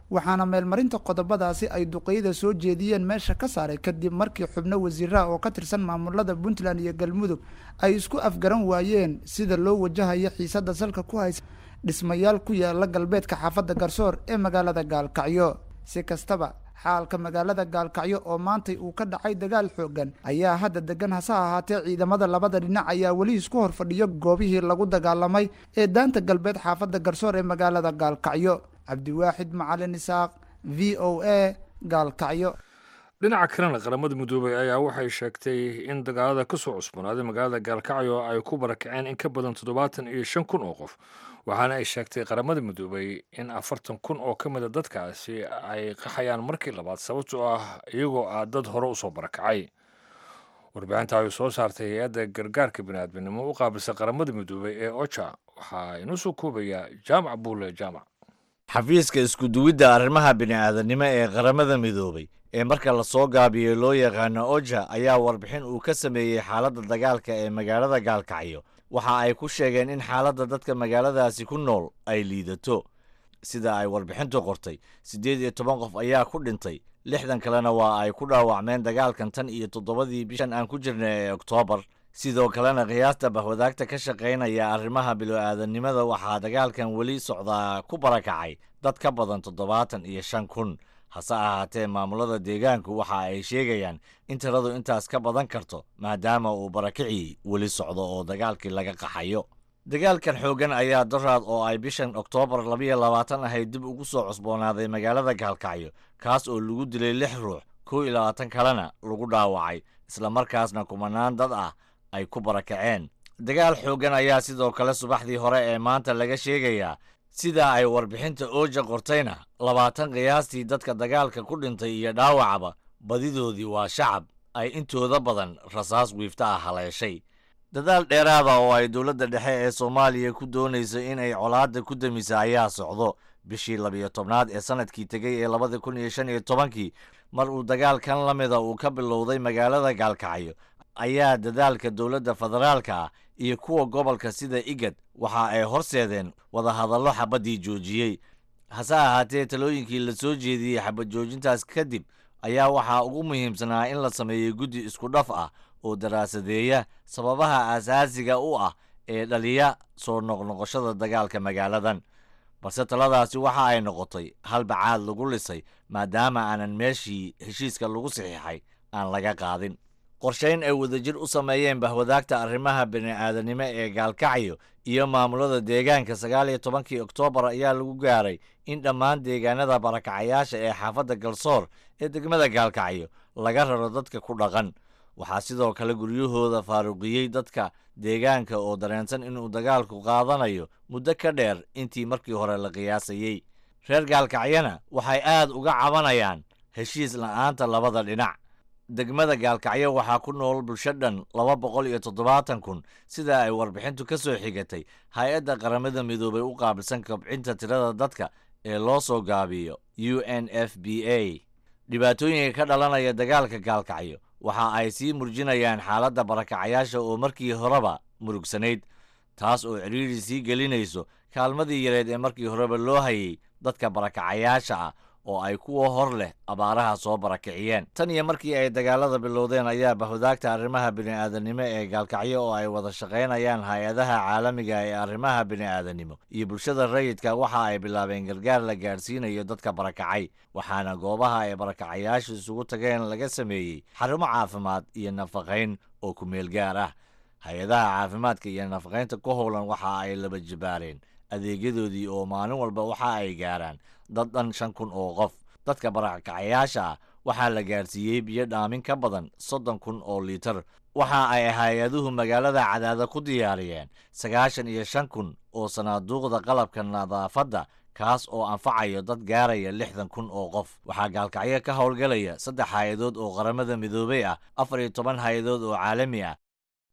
waxaana meelmarinta qodobadaasi ay duqeyda soo jeediyeen meesha ka saaray kadib markii xubno wasiiraha oo ka tirsan maamulada puntland iyo galmudug ay isku afgaran waayeen sida loo wajahayo xiisada salka ku haysa dhismayaal ku yaala galbeedka xaafadda garsoor ee magaalada gaalkacyo si kastaba xaalka magaalada gaalkacyo oo maantay uu ka dhacay dagaal xoogan ayaa hadda degan hase ahaatee ciidamada labada dhinac ayaa weli isku hor fadhiyo goobihii lagu dagaalamay ee daanta galbeed xaafadda garsoor ee magaalada gaalkacyo cabdiwaaxid macalin isaaq v o a gaalkacyo dhinaca kalena qaramada midoobay ayaa waxay sheegtay in dagaalada ka soo cusboonaaday magaalada gaalkacyo ay ku barakaceen in ka badan toddobaatan iyo shan kun oo qof waxaana ay sheegtay qaramada midoobay in afartan kun oo ka mida dadkaasi ay qaxayaan markii labaad sababtoo ah iyagoo ah dad hore usoo barakacay warbixinta ay soo saartay hay-adda gargaarka biniaadminimo u qaabilsa qaramada midoobay ee oja waxaa inoo soo koobayaa jaamac buule jaamac xafiiska iskuduwidda arrimaha bini'aadanimo ee qaramada midoobay ee marka lasoo gaabiyey loo yaqaano oja ayaa warbixin uu ka sameeyey xaaladda dagaalka ee magaalada gaalkacyo waxa ay ku sheegeen in xaaladda dadka magaaladaasi ku nool ay liidato sida ay warbixintu qortay siddeed iyo toban qof ayaa ku dhintay lixdan kalena waa ay ku dhaawacmeen dagaalkan tan iyo toddobadii bishan aan ku jirnay ee oktoobar sidoo kalena qiyaasta bahwadaagta ka shaqaynaya arrimaha bilo-aadannimada waxaa dagaalkan weli socdaa ku barakacay dad ka badan toddobaatan iyo shan kun hase ahaatee maamulada deegaanku waxa ay sheegayaan in tiradu intaas ka badan karto maadaama uu barakicii weli socdo oo dagaalkii laga qaxayo dagaalkan xooggan ayaa daraad oo ay bishan oktoobar labayo labaatan ahayd dib ugu soo cusboonaaday magaalada gaalkacyo kaas oo lagu dilay lix ruux kow iyo labaatan kalena lagu dhaawacay islamarkaasna kumanaan dad ah ay ku barakaceen dagaal xooggan ayaa sidoo kale subaxdii hore ee maanta laga sheegayaa sida ay warbixinta ooja qortayna labaatan qiyaastii dadka dagaalka ku dhintay iyo dhaawacaba badidoodii waa shacab ay intooda badan rasaas wiifta ah haleeshay dadaal dheeraada oo ay dowladda dhexe ee soomaaliya ku doonayso inay colaadda ku damisa ayaa socdo bishii labiyo tobnaad ee sanadkii tegey ee labada kun iyo shan iyo tobankii mar uu dagaalkan la mida uu ka bilowday magaalada gaalkacyo ayaa dadaalka dowladda federaalka ah iyo kuwa gobolka sida igad waxa ay horseedeen wadahadallo xabaddii joojiyey hase ahaatee talooyinkii la soo jeediyey xabad joojintaas kadib ayaa waxaa ugu muhiimsanaa in la sameeyo guddi isku dhaf ah oo daraasadeeya sababaha aasaasiga u ah ee dhaliya soo noqnoqoshada dagaalka magaaladan balse taladaasi waxa ay noqotay hal bacaad lagu lisay maadaama aanan meeshii heshiiska lagu saxiixay aan laga qaadin qorshayn ay wadajir u sameeyeen bahwadaagta arrimaha bini'aadanimo ee gaalkacyo iyo maamulada deegaanka sagaal iyo tobankii oktoobar ayaa lagu gaaray in dhammaan deegaanada barakacayaasha ee xaafadda galsoor ee degmada gaalkacyo laga raro dadka ku dhaqan waxaa sidoo kale guryahooda faaruqiyey dadka deegaanka oo dareensan inuu dagaalku qaadanayo muddo ka dheer intii markii hore la qiyaasayey reer gaalkacyana waxay aad uga cabanayaan heshiis la'aanta labada dhinac degmada gaalkacyo waxaa ku nool bulsho dhan laba boqol iyo toddobaatan kun sida ay warbixintu ka soo xigatay hay-adda qaramada midoobay u qaabilsan kobcinta tirada dadka ee loo soo gaabiyo u n f b a dhibaatooyinka ka dhalanaya dagaalka gaalkacyo waxa ay sii murjinayaan xaaladda barakacayaasha oo markii horeba murugsanayd taas oo cidhiiri sii gelinayso kaalmadii yareed ee markii horeba loo hayay dadka barakacayaasha ah oo ay kuwa hor leh abaaraha soo barakiciyeen tan iyo markii ay dagaalada bilowdeen ayaa bahwadaagta arrimaha bini'aadanimo ee gaalkacyo oo ay wada shaqaynayaan hay-adaha caalamiga ee arrimaha bini'aadanimo iyo bulshada rayidka waxa ay bilaabeen gargaar la gaadhsiinayo dadka barakacay waxaana goobaha ay barakacayaashu isugu tageen laga sameeyey xarumo caafimaad iyo nafaqayn oo ku meel gaar ah hay-adaha caafimaadka iyo nafaqaynta ku howlan waxa ay laba jibaareen adeegyadoodii oo maalin walba waxa ay gaaraan dad dhan shan kun oo qof dadka barakacayaasha ah waxaa la gaarsiiyey biyo dhaamin ka badan soddon kun oo liitar waxa ay hay-aduhu magaalada cadaada ku diyaariyeen sagaashan iyo shan kun oo sanaaduuqda qalabka nadaafadda kaas oo anfacayo dad gaaraya lixdan kun oo qof waxaa gaalkacyo ka howlgelaya saddex hay-adood oo qaramada midoobey ah afar iyo toban hay-adood oo caalami ah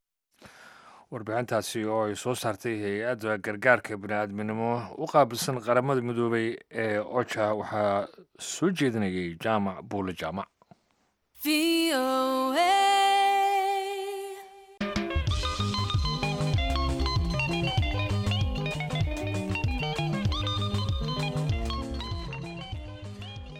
warbixintaasi oo ay soo saartay hay-adda gargaarka bini'aadminimo u qaabilsan qaramada midoobay ee oja waxaa soo jeedinayay jaamac buule jaamac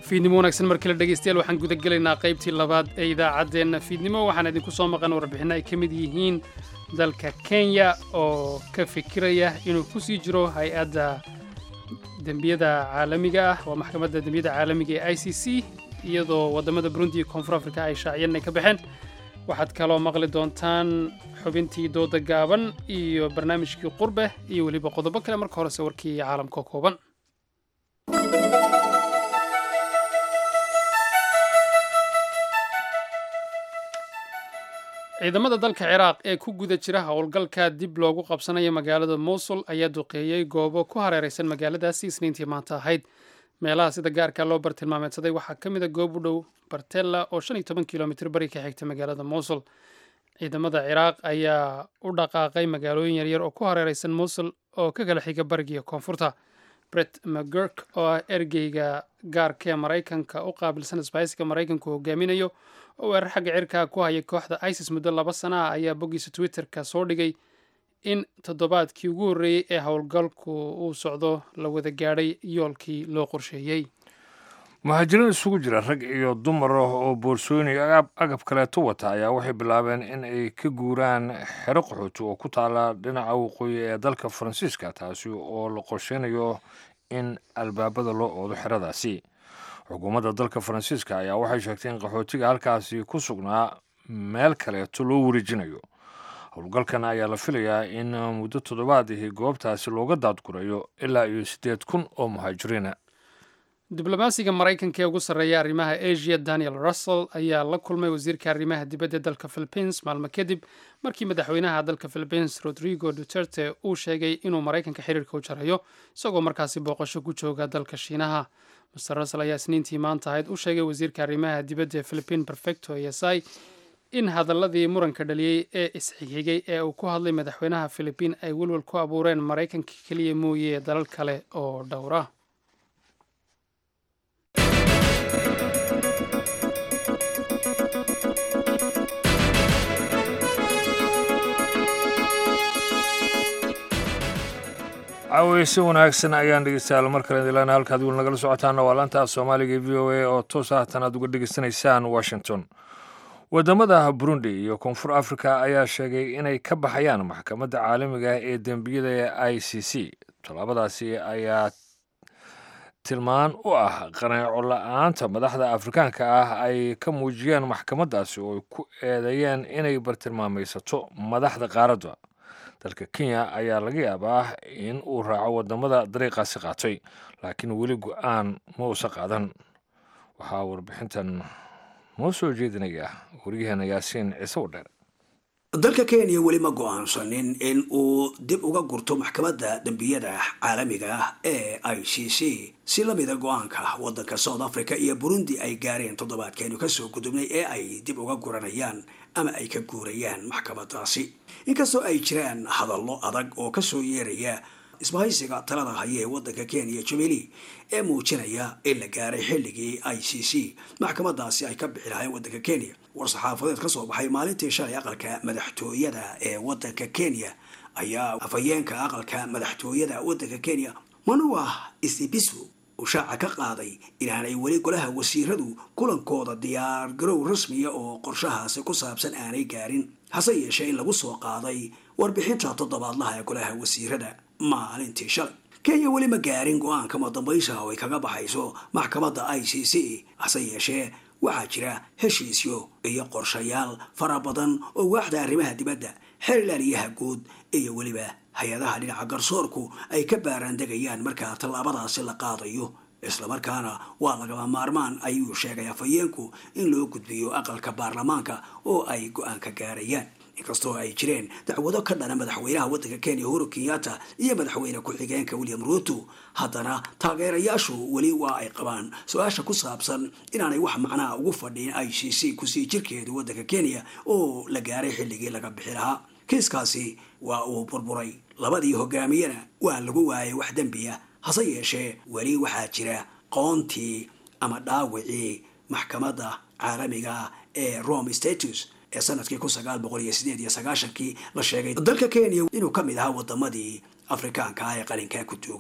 fiidnimo wanaagsan markale dhegaystayaal waxaan gudagelaynaa qaybtii labaad ee idaacaddeenna fiidnimo waxaan idinku soo maqan warbixinno ay ka mid yihiin dalka kenya oo ka fikiraya inuu ku sii jiro hay-adda dembiyada caalamiga ah waa maxkamadda dembiyada caalamiga ee i c c iyadoo waddamada burundi iyo koonfur afrika ay shaaciyeen inay ka baxeen waxaad kaloo maqli doontaan xubintii dooda gaaban iyo barnaamijkii qurbe iyo weliba qodobo kale marka horese warkii caalamka kooban ciidamada dalka ciraaq ee ku guda jira howlgalka dib loogu qabsanayo magaalada mowsul ayaa duqeeyey goobo ku hareeraysan magaaladaasi isniintii maanta ahayd meelaha sida gaarka loo bartilmaameedsaday waxaa ka mid a goob u dhow bartella oo shan iyo toban kilomitr bari ka xigta magaalada mowsul ciidamada ciraaq ayaa u dhaqaaqay magaalooyin yaryar oo ku hareeraysan mowsul oo ka kala xiga barigiiyo koonfurta bret mcgurk oo ah ergeyga gaarka ee maraykanka u qaabilsan isbahaysiga maraykanku hogaaminayo oo weerar xagga cirkaa ku haya kooxda isis muddo laba sana ah ayaa boggiisa twitterka soo dhigay in toddobaadkii ugu horreeyey ee howlgalku uu socdo la wada gaadhay yoolkii loo qorsheeyey muhaajiriin isugu jira rag iyo dumar ah oo boorsooyin iyo agab kaleeto wata ayaa waxay bilaabeen in ay ka guuraan xero qaxooti oo ku taala dhinaca waqooyi ee dalka faransiiska taasi oo la qorsheynayo in albaabada loo oodo xeradaasi xukuumadda dalka faransiiska ayaa waxay sheegtay in qaxootiga halkaasi ku sugnaa meel kaleeto loo wareejinayo howlgalkan ayaa la filayaa in muddo toddobaadihii goobtaasi looga daadgurayo ilaa iyo siddeed kun oo muhaajiriina diblomaasiga maraykanka ee ugu sarreeya arrimaha asia daniel russell ayaa la kulmay wasiirka arrimaha dibadda dalka philippines maalmo kadib markii madaxweynaha dalka philippines rodrigo duterte uu sheegay inuu maraykanka xiriirka u jarayo isagoo markaasi booqasho ku jooga dalka shiinaha master russell ayaa isniintii maanta ahayd u sheegay wasiirka arrimaha dibadda ee philippine perfecto esai in hadaladii muranka dhaliyey ee isxigxigay ee uu ku hadlay madaxweynaha philippine ay welwel ku abuureen maraykanka keliya mooye dalal kale oo dhowra caaweyse wanaagsan ayaan dhegeystayaal mar kale dilaana halkaad wiil nagala socotaana waa laanta af soomaaliga e v o a oo toos ahtan aad uga dhegeysanaysaan washington wadamada burundi iyo koonfur africa ayaa sheegay inay ka baxayaan maxkamadda caalamiga ee dembiyada ee i c c tallaabadaasi ayaa tilmaan u ah qaneeco la-aanta madaxda afrikaanka ah ay ka muujiyeen maxkamaddaasi oo ay ku eedeeyeen inay bartilmaamaysato madaxda qaaradda dalka kenya ayaa laga yaabaa in uu raaco wadamada dariiqaasi qaatay laakiin weli go-aan ma uusa qaadan waxaa warbixintan noo soo jeedinaya waryaheena yaasiin ciise wadheer dalka kenya weli ma go-aansanin in uu dib uga gurto maxkamadda dembiyada caalamiga ah ee i c c si lamida go-aanka waddanka south africa iyo burundi ay gaareen toddobaadkeenu kasoo gudubnay ee ay dib uga guranayaan ama ay ka guurayaan maxkamadaasi inkastoo ay jiraan hadallo adag oo kasoo yeeraya isbahaysiga talada haya ee waddanka kenya jubilee ee muujinaya in la gaaray xilligii i c c maxkamadaasi ay ka bixi lahayn waddanka kenya war-saxaafadeed ka soo baxay maalintii shalay aqalka madaxtooyada ee waddanka kenya ayaa afhayeenka aqalka madaxtooyada waddanka kenya manua isibisu uu shaaca ka qaaday inaanay weli golaha wasiiradu kulankooda diyaar garow rasmiya oo qorshahaasi ku saabsan aanay gaarin hase yeeshee in lagu soo qaaday warbixinta toddobaadlaha ee golaha wasiirada maalintii shalay kenya weli ma gaarin go-aanka madambaysa oo ay kaga baxayso maxkamadda i c c hase yeeshee waxaa jira heshiisyo iyo qorshayaal fara badan oo waaxda arrimaha dibadda xeerlaaliyaha guud iyo weliba hay-adaha dhinaca garsoorku ay ka baaraandegayaan markaa tallaabadaasi la qaadayo islamarkaana waa lagama maarmaan ayuu sheegay afhayeenku in loo gudbiyo aqalka baarlamaanka oo ay go-aan ka gaarayaan inkastoo ay jireen dacwado ka dhana madaxweynaha waddanka kenya uhuru kenyatta iyo madaxweyne ku-xigeenka william ruto haddana taageerayaashu weli waa ay qabaan su-aasha ku saabsan inaanay wax macnaha ugu fadhiin i c c kusii jirkeedu waddanka kenya oo la gaaray xilligii laga bixi lahaa kiiskaasi waa uu burburay labadii hogaamiyena waa lagu waayay wax dembiya hase yeeshee weli waxaa jira qoontii ama dhaawicii maxkamadda caalamiga ee rome status ee sanadkii kun sagaal boqol iyo sideed iyo sagaashankii la sheegay dalka kenya inuu ka mid ahaa wadamadii afrikaanka ah ee qalinkaa ku duugay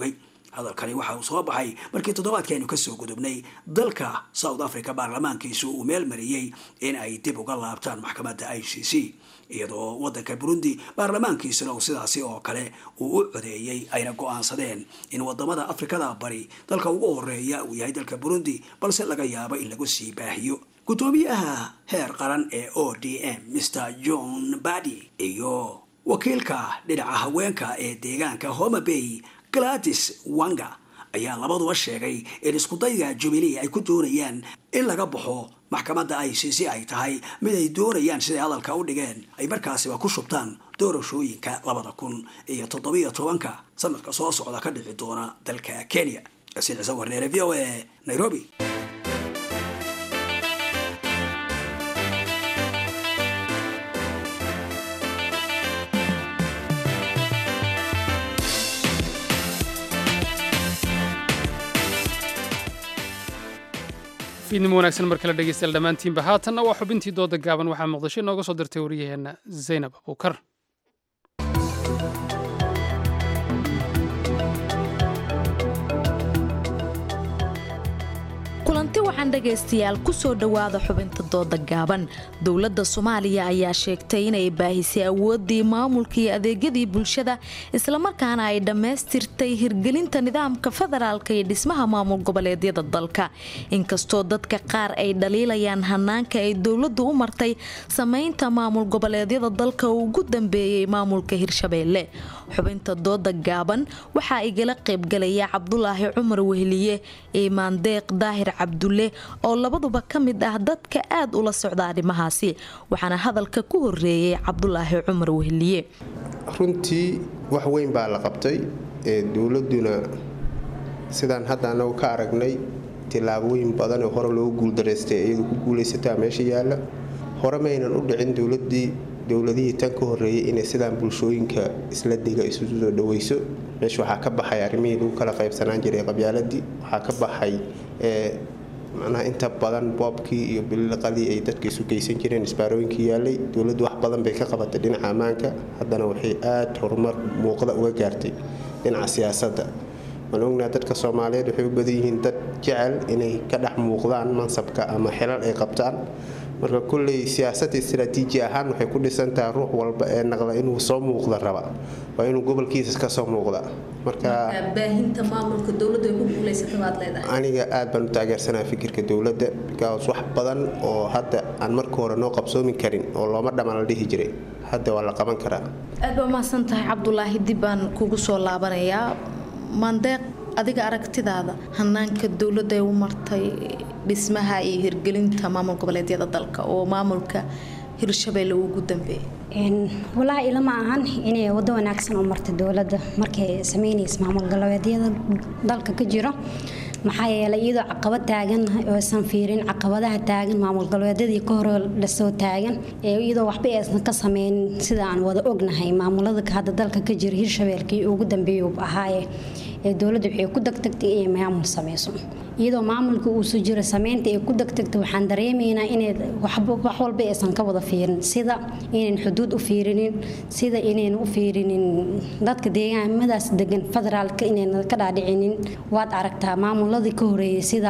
hadalkani waxa uu soo baxay markii toddobaadkeenu kasoo gudubnay dalka south africa baarlamaankiisu uu meel mariyey in ay dib uga laabtaan maxkamadda i c c iyadoo wadanka burundi baarlamaankiisuna uu sidaasi oo kale uu u codeeyey ayna go-aansadeen in wadamada afrikada bari dalka ugu horeeya uu yahay dalka burundi balse laga yaabo in lagu sii baahiyo guddoomiyaha heer qaran ee o d m mr john badi iyo wakiilka dhinaca haweenka ee deegaanka homa bay gladis wanga ayaa labaduba sheegay in iskudayga jubilee ay ku doonayaan in laga baxo maxkamadda i c c ay tahay mid ay doonayaan siday hadalka u dhigeen ay markaasiba ku shubtaan doorashooyinka labada kun iyo toddobiyo tobanka sanadka soo socda ka dhici doona dalka kenya yasiin ciise warneere v o a nairobi fiidnimo wanaagsan mar kale dhegeystayaal dhammaantiinba haatanna waa xubintii dooda gaaban waxaa muqdisho inooga soo dirtay wariyaheenna zaynab abuukar kulanti waxaan dhegaystayaal kusoo dhowaada xubinta dooda gaaban dowladda soomaaliya ayaa sheegtay inay baahisay awooddii maamulka iyo adeegyadii bulshada islamarkaana ay dhammaystirtay hirgelinta nidaamka federaalka iyo dhismaha maamul goboleedyada dalka inkastoo dadka qaar ay dhaliilayaan hanaanka ay dowladdu u martay samaynta maamul goboleedyada dalka uu ugu dambeeyey maamulka hirshabeelle xubinta dooda gaaban waxaa igala qaybgalaya cabdulaahi cumar weheliye iimaan deeq daahir cabdulle oo labaduba ka mid ah dadka aad ula socda arrimahaasi waxaana hadalka ku horeeyey cabdulaahi cumar weheliye runtii wax weyn baa la qabtay ee dowladuna sidaan hadda anagu ka aragnay tillaabooyin badan oo hore loogu guuldaraystay iyadu ku guulaysataa meesha yaalla hore maynan u dhicin dowladii dowladihii tan ka horeeyay inay sidaan bulshooyinka isla diga isu soo dhaweyso meesha waxaa ka baxay arrimihii lagu kala qaybsanaan jiray qabyaaladii waxaa ka baxay macnaha inta badan boobkii iyo biliqadii ay dadka isu geysan jireen isbaarooyinkii yaalay dowladdu wax badan bay ka qabatay dhinaca ammaanka haddana waxay aad horumar muuqda uga gaartay dhinaca siyaasadda waan ognaha dadka soomaaliyeed waxay u badan yihiin dad jecel inay ka dhex muuqdaan mansabka ama xilal ay qabtaan marka kulley siyaasadda istaraatiiji ahaan waxay ku dhisantahay ruux walba ee naqda inuu soo muuqda raba waa inuu gobolkiisa ka soo muuqda marka baahinta maamulka dowladdu ay ku guulaysata baad leedahay aniga aad baan u taageersanaa fikirka dowladda bikaas wax badan oo hadda aan marka hore noo qabsoomi karin oo looma dhammaan la dhihi jiray hadda waa la qaban karaa aad baa mahadsan tahay cabdulaahi dib baan kugu soo laabanayaa maandeeq adiga aragtidaada hanaanka dowladda ay u martay dhismaha iyo hirgelinta maamul goboleedyada dalka oo maamulka hirshabeelle uu ugu dambeeyay walaahi ilama ahan inay wado wanaagsan u martay dowladda markay sameynaysa maamul goboleedyada dalka ka jiro maxaa yeelay iyadoo caqabad taagan oosan fiirin caqabadaha taagan maamul goboleedyadii ka hore lasoo taagan iyadoo waxba aysan ka sameynin sida aan wada ognahay maamulada hadda dalka ka jira hirshabeelkii ugu dambeeyuu ahaaye ee dowladda waxay ku degtagtay inay maamul sameyso iyadoo maamulka uusu jiro sameynta ay ku degtagtay waxaan dareemaynaa inay wax walba aysan ka wada fiirin sida inayn xuduud u fiirinin sida inayn u fiirinin dadka deegaamadaas degan federaalka inayna ka dhaadhicinin waad aragtaa maamuladii ka horeeyay sida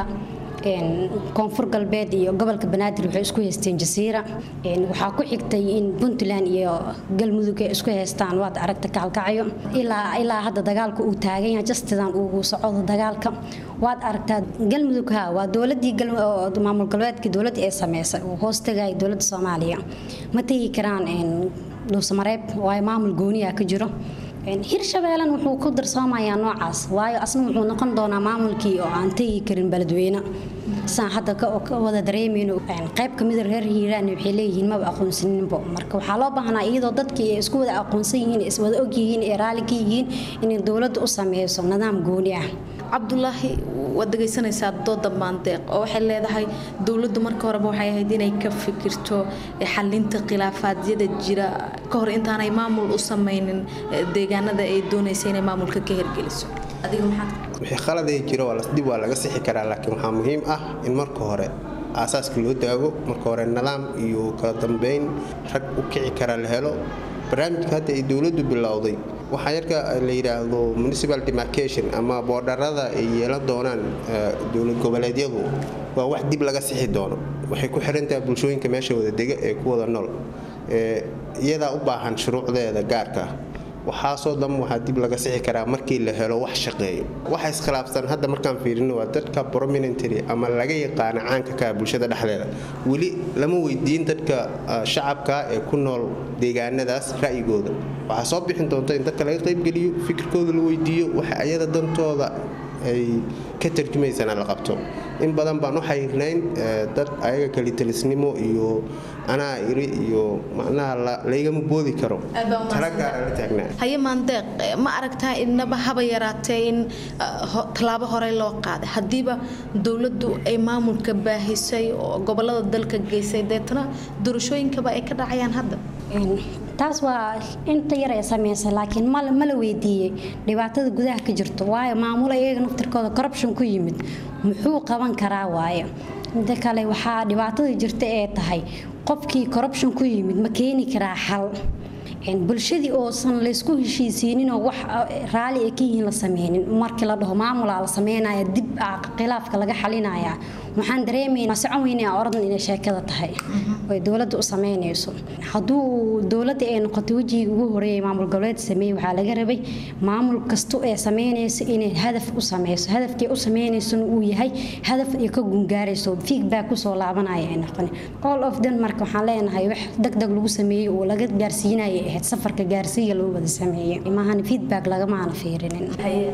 koonfur galbeed iyo gobolka banaadir waxay isku haysteen jasiira waxaa ku xigtay in puntland iyo galmudug ay isku haystaan waad aragta kaalkacyo ilaa hadda dagaalka uu taagan yahay jastidan uu socdo dagaalka waad aragtaa galmudug ha waa dowladii maamul galbeedkii dowladda ee sameysay oo hoos tagaya dowladda soomaaliya ma tegi karaan dhuusamareeb waayo maamul gooniya ka jiro hirshabeelena wuxuu ku darsoomayaa noocaas waayo asna wuxuu noqon doonaa maamulkii oo aan tegi karin beledweyne saan hadda ka wada dareemayno qayb kamida reer hiiraan waxay leeyihiin maba aqoonsaninbo marka waxaa loo baahnaa iyadoo dadkii ay isku wada aqoonsan yihiin iswada ogyihiin ee raalli ka yihiin inay dowladda u sameyso nidaam gooni ah cabdulaahi waad dhegaysanaysaa dooda maandeeq oo waxay leedahay dowladdu marka horeba waxay ahayd inay ka fikirto xalinta khilaafaadiyada jira ka hor intaanay maamul u sameynin deegaanada ay doonaysa inay maamulka ka hirgeliso adiga maxaad wixii khaladee jiro dib waa laga sixi karaa laakiin waxaa muhiim ah in marka hore aasaaska loo daago marka hore nidaam iyo kala dambeyn rag u kici kara la helo barnaamijka hadda ay dowladdu bilowday waxaa yarka la yidhaahdo municipal demarcation ama boodharada ay yeelan doonaan dowlad goboleedyadu waa wax dib laga sixi doono waxay ku xirantahay bulshooyinka meesha wada dega ee ku wada nool iyadaa u baahan shuruucdeeda gaarka ah waxaasoo dhan waxaa dib laga sixi karaa markii la helo wax shaqeeyo waxa iskhilaafsan hadda markaan fiirino waa dadka prominentary ama laga yaqaana caanka ka bulshada dhexdeeda weli lama weydiin dadka shacabka ee ku nool deegaanadaas ra'yigooda waxaa soo bixin doonta in dadka laga qaybgeliyo fikirkooda la weydiiyo waxa ayada dantooda ay ka tarjumaysana la qabto in badan baan u xayiirnayn dad ayaga kalitalisnimo iyo anaa iri iyo macnaha laygama boodi karo tala gaara la taagnaa haye maandeeq ma aragtaa inaba haba yaraatee in tallaabo horey loo qaaday haddiiba dowladdu ay maamulka baahisay oo gobolada dalka geysay deetana doorashooyinkaba ay ka dhacayaan hadda taas waa inta yar ee sameysay laakiin mala weydiiyey dhibaatada gudaha ka jirto waayo maamula iyaga naftirkooda corruption ku yimid muxuu qaban karaa waayo mida kale waxaa dhibaatada jirta ee tahay qofkii corruption ku yimid ma keeni karaa xal bulshadii oosan laysku heshiisiininoo wax raali ay ka yihiin la sameynin markii la dhaho maamulaa la sameynaya dib khilaafka laga xalinaya waxaan dareemaynaa socon weynaa oradan inay sheekada tahay oy dowladda u sameynayso hadduu dowladda ay noqotay wejigii ugu horeeyay maamul goboleed sameeyey waxaa laga rabay maamul kasto ee sameynayso inay hadaf u sameyso hadafkii u sameynaysona uu yahay hadaf ay ka gungaarayso feedback kusoo laabanaya ay noqon all of them marka waxaan leenahay wax degdeg lagu sameeyey oo laga gaarsiinaya ahayd safarka gaarsiiya loo wada sameeyey maahan feedback lagamaana fiirinin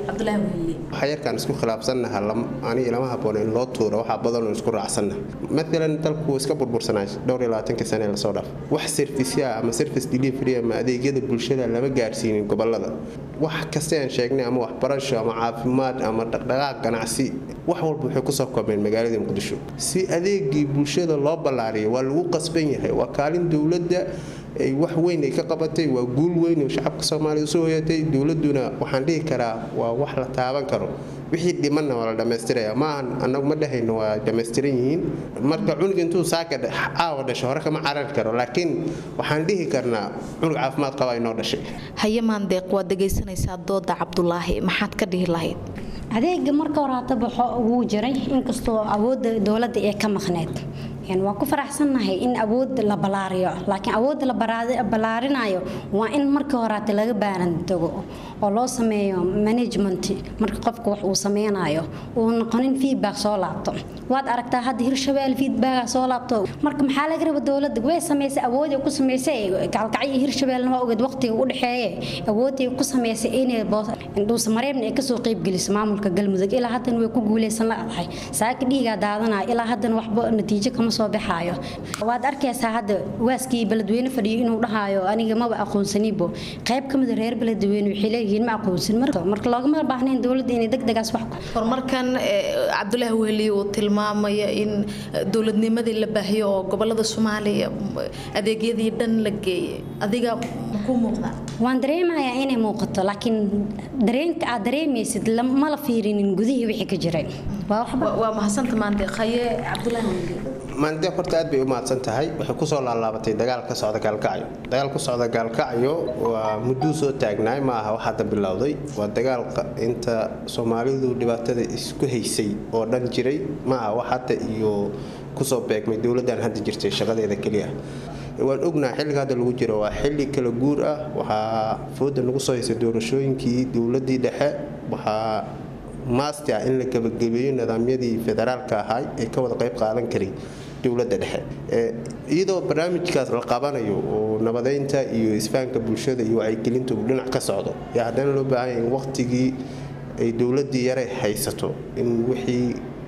waxaa yarkaan isku khilaafsannaha aniga lama habboona in loo tuuro waxaa badanoo isku raacsanna maalan dalku iska burbursanaa dhowr iyo labaatanka sane lasoo dhaaf wax serviceya ama service delivery ama adeegyada bulshada lama gaarsiinin gobolada wax kasta aan sheegnay ama waxbarasho ama caafimaad ama dhaqdhaqaaq ganacsi wax walba waxay kusoo koobeen magaalada muqdisho si adeegii bulshada loo ballaariyo waa lagu qasban yahay waa kaalin dowladda ay wax weyn ay ka qabatay waa guul weyn oo shacabka soomaaliya usoo hoyatay dowladuna waxaan dhihi karaa waa wax la taaban karo wixii dhimanna waa la dhammaystiraya maahan annagu ma dhahayno waa dhammaystiran yihiin marka cunug intuu saaka caawa dhasho hore kama carari karo laakiin waxaan dhihi karnaa cunug caafimaad qaba inoo dhashay haye maandeeq waad dhegaysanaysaa dooda cabdulaahi maxaad ka dhihi lahayd adeega marka hore hata baxo wuu jiray inkastoo awoodda dowladda ee ka maqneyd waan ku faraxsannahay in awood la balaariyo laakiin awoodda la ballaarinayo waa in markii horaate laga baaran tago oo loo sameeyo management marka qofka wax uu sameynayo uu noqonin feedback soo laabto waad aragtaa hadda hirshabelle feedback soo laabto marka maxaa laga raba dowladda way samaysay awoodii ku samaysay gaalkacyo hirshabelle waa ogeed waqtiga u dhexeeye awoodii ku samaysay inay dhuusamareebna ay kasoo qeybgeliso maamulka galmudug ilaa haddana way ku guuleysan ladahay saaka dhiigaa daadanaya ilaa haddana waxba natiijo kama soo baxaayo waad arkaysaa hadda waaskii beledweyne fadhiyo inuu dhahayo aniga maba aqoonsanibo qayb ka mida reer beledweyne waxay leeyihiin ma aqoonsan marka loogama baahnayn dowladda inay degdegaas wax horumarkan cabdulaahi weheli uu tilmaamaya in dowladnimadii la baahiyo oo gobolada soomaaliya adeegyadii dhan la geeyay adiga ku muuqda waan dareemayaa inay muuqato laakiin dareenka aad dareemaysid ma la fiirinin gudihii wixii ka jiray waa mahadsanta maante khaye cabdulaahi weheli maandeeq horta aad bay u mahadsan tahay waxay kusoo laalaabatay dagaal ka socda gaalkacyo dagaal ku socda gaalkacyo waa mudduu soo taagnaay ma aha wax hadda bilowday waa dagaal inta soomaalidu dhibaatada isku haysay oo dhan jiray ma aha wax hadda iyo kusoo beegmay dowladdan hadda jirtay shaqadeeda keliya waan ognaha xilliga hadda lagu jiro waa xilli kala guur ah waxaa fooda nagu soo haysay doorashooyinkii dowladii dhexe waxaa maasti ah in la gebagabeeyo nidaamyadii federaalka ahay ee ka wada qayb qaadan karay dowladda dhexe iyadoo barnaamijkaas la qabanayo oo nabadeynta iyo isfahanka bulshada iyo wacyigelintu dhinac ka socdo yaa haddana loo baahanya in waqtigii ay dowladii yare haysato in wixii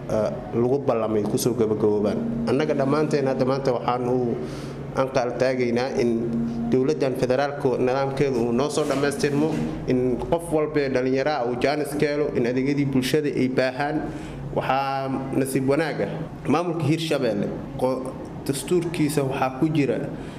lagu ballamay kusoo gabagaboobaan annaga dhammaanteen hadda maanta waxaanu anqaal taagaynaa in dowladdan federaalka nidaamkeeda uu noo soo dhammaystirmo in qof walbee dhallinyaraha uu jaanis ka helo in adeegyadii bulshada ay baahaan waxaa nasiib wanaaga maamulka hirshabeelle dastuurkiisa waxaa ku jira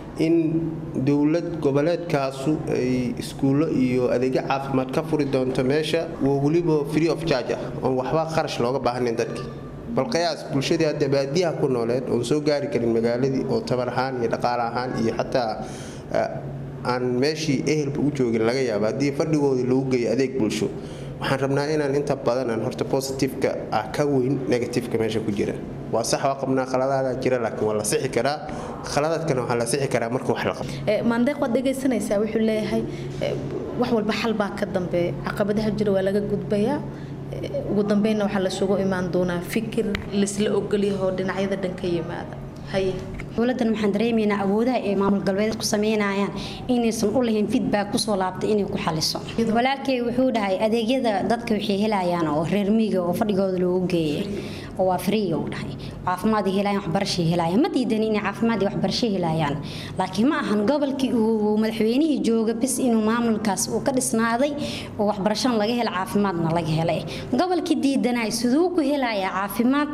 in dowlad goboleedkaasu ay iskuullo iyo adeegyo caafimaad ka furi doonto meesha waa weliba free of charge ah oon waxba qarash looga baahnayn dadkii bal qiyaas bulshadii hadda baadiyaha ku nooleed oon soo gaari karin magaaladii oo tabar ahaan iyo dhaqaale ahaan iyo xataa aan meeshii ehelba u joogin laga yaaba haddii fadhigoodii lagu geeyo adeeg bulsho waxaan rabnaa inaan inta badan aan horta positiveka ah ka weyn negativeka meesha ku jira waa sax waa qabnaa khaladaada jira laakiin waa la sixi karaa khaladaadkana waxaa la sixi karaa marka wax la qabto maandeeq waad dhegaysanaysaa wuxuu leeyahay wax walba xal baa ka dambeeya caqabadaha jira waa laga gudbayaa ugu dambeynna waxaa lasugu imaan doonaa fikir laisla ogolyaho dhinacyada dhan ka yimaada haye dowladan waxaan dareemaynaa awoodaha ay maamul galbeed ku sameynayaan inaysan u lahayn feedback kusoo laabtay inay ku xaliso walaalkay wuxuu dhahay adeegyada dadka waxay helayaan oo reer miyiga oo fadhigooda loogu geeyay oo waa free uu dhahay caafimaad helayaan waxbarasho helayaan ma diidan inay caafimaad iyo waxbarasho helayaan laakiin ma ahan gobolkii uu madaxweynihii jooga bis inuu maamulkaas uu ka dhisnaaday oo waxbarashana laga hela caafimaadna laga helay gobolkii diidanay siduu ku helayaa caafimaad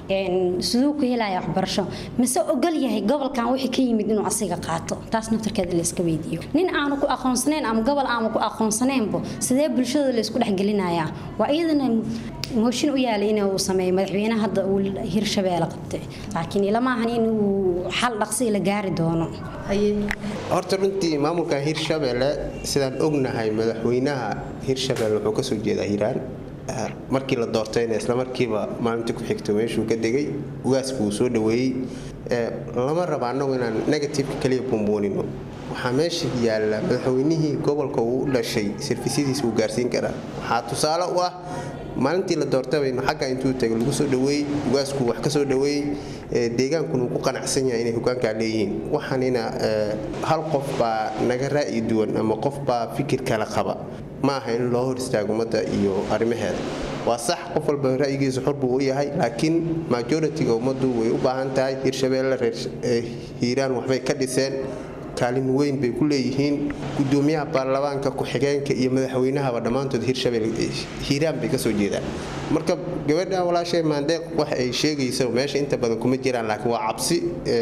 siduu ku helayaa waxbarasho mise ogol yahay gobolkan wixii ka yimid inuu asiga qaato taas naftarkeeda layska weydiiyo nin aanu ku aqoonsanayn ama gobol aanu ku aqoonsanaynbo sidee bulshada laysku dhexgelinayaa waa iyadana mooshin u yaalay in uu sameeyo madaxweyne hadda uu hirshabeelle qabtay laakiin ilama ahan in uu xal dhaqsi la gaari doono horta runtii maamulkan hirshabeelle sidaan ognahay madaxweynaha hirshabeelle wuxuu kasoo jeedaa hiiraan markii la doortayna isla markiiba maalintii ku xigta meeshuu ka degay ugaaska uu soo dhaweeyey lama raba annagu inaan negativeka kaliya bumbuunino waxaa meesha yaalla madaxweynihii gobolka uu u dhashay sarfisyadiisa uu gaarsiin karaa waxaa tusaale u ah maalintii la doortabaynu xagga intuu tagay lagu soo dhaweeyey ugaasku wax ka soo dhaweeyey deegaankuna uu ku qanacsan yahay inay hogaankaa leeyihiin waxaanina hal qof baa naga ra'yi duwan ama qof baa fikir kale qaba ma aha in loo hor istaago ummadda iyo arrimaheeda waa sax qof walba ra'yigiisa xor buu u yahay laakiin majoritiga ummaddu way u baahan tahay hirshabeelle reer hiiraan waxbay ka dhiseen kaalin weyn bay ku leeyihiin gudoomiyaha baarlamaanka ku-xigeenka iyo madaxweynahaba dhammaantood hirshabelle hiiraan bay kasoo jeedaan marka gabadhan walaashay maandeeq wax ay sheegaysa meesha inta badan kuma jiraan laakiin waa cabsi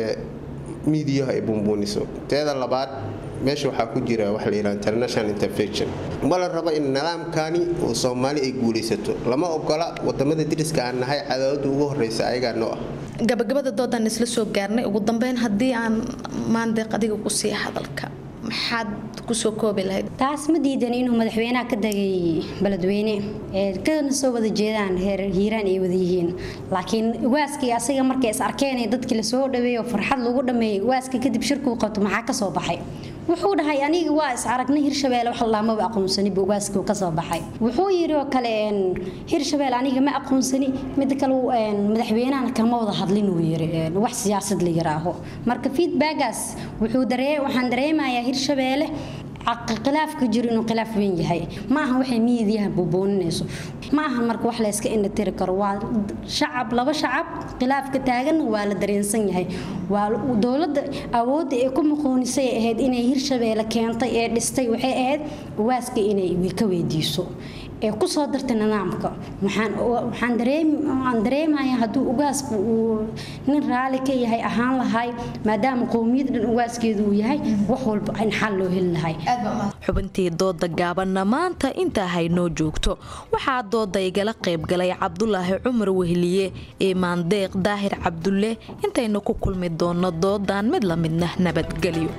miidiyaha ay buunbuuniso teeda labaad meesha waxaa ku jira waxa la yidhaha international intervention ma la rabo in nidaamkani oo soomaali ay guulaysato lama ogola wadamada diriska aan nahay cadaawada ugu horeysa ayagaa noo ah gabagabada doodaan isla soo gaarnay ugu dambeyn haddii aan maandeeq adiga ku siiya hadalka maxaad kusoo koobi lahayd taas ma diidan inuu madaxweynaha ka degay beledweyne ee kana soo wada jeedaan reer hiiraan ay wada yihiin laakiin waaskii asiga markay is arkeen dadkii lasoo dhaweeyo farxad lagu dhameeyey waaska kadib shirkuu qabto maxaa ka soo baxay wuxuu dhahay aniga waa is aragnay hirshabeelle wax laamaba aqoonsani buu waaskii ka soo baxay wuxuu yidhi oo kale hirshabeelle aniga ma aqoonsani mid kale madaxweynahana kama wada hadlin uu yiri wax siyaasad la yiraaho marka feedbackaas wuxuu daree waxaan dareemayaa hirshabeelle khilaafka jiro inuu khilaaf weyn yahay ma aha waxay miidiyaha buubooninayso ma aha marka wax layska indhatiri karo waa shacab laba shacab khilaafka taaganna waa la dareensan yahay waa dowladda awoodda ee ku muqoonisay ahayd inay hirshabeelle keentay ee dhistay waxay ahayd waaska inay ka weydiiso ee ku soo dartay nidaamka waxaan dareemayaa hadduu ugaasku uu nin raali ka yahay ahaan lahay maadaama qowmiyad dhan ugaaskeedu uu yahay wax walba in xal loo heli lahay xubintii dooda gaabanna maanta intaa haynoo joogto waxaa dooda igala qaybgalay cabdulaahi cumar wehliye ee maandeeq daahir cabdulle intaynu ku kulmi doonno doodan mid la midna nabadgelyo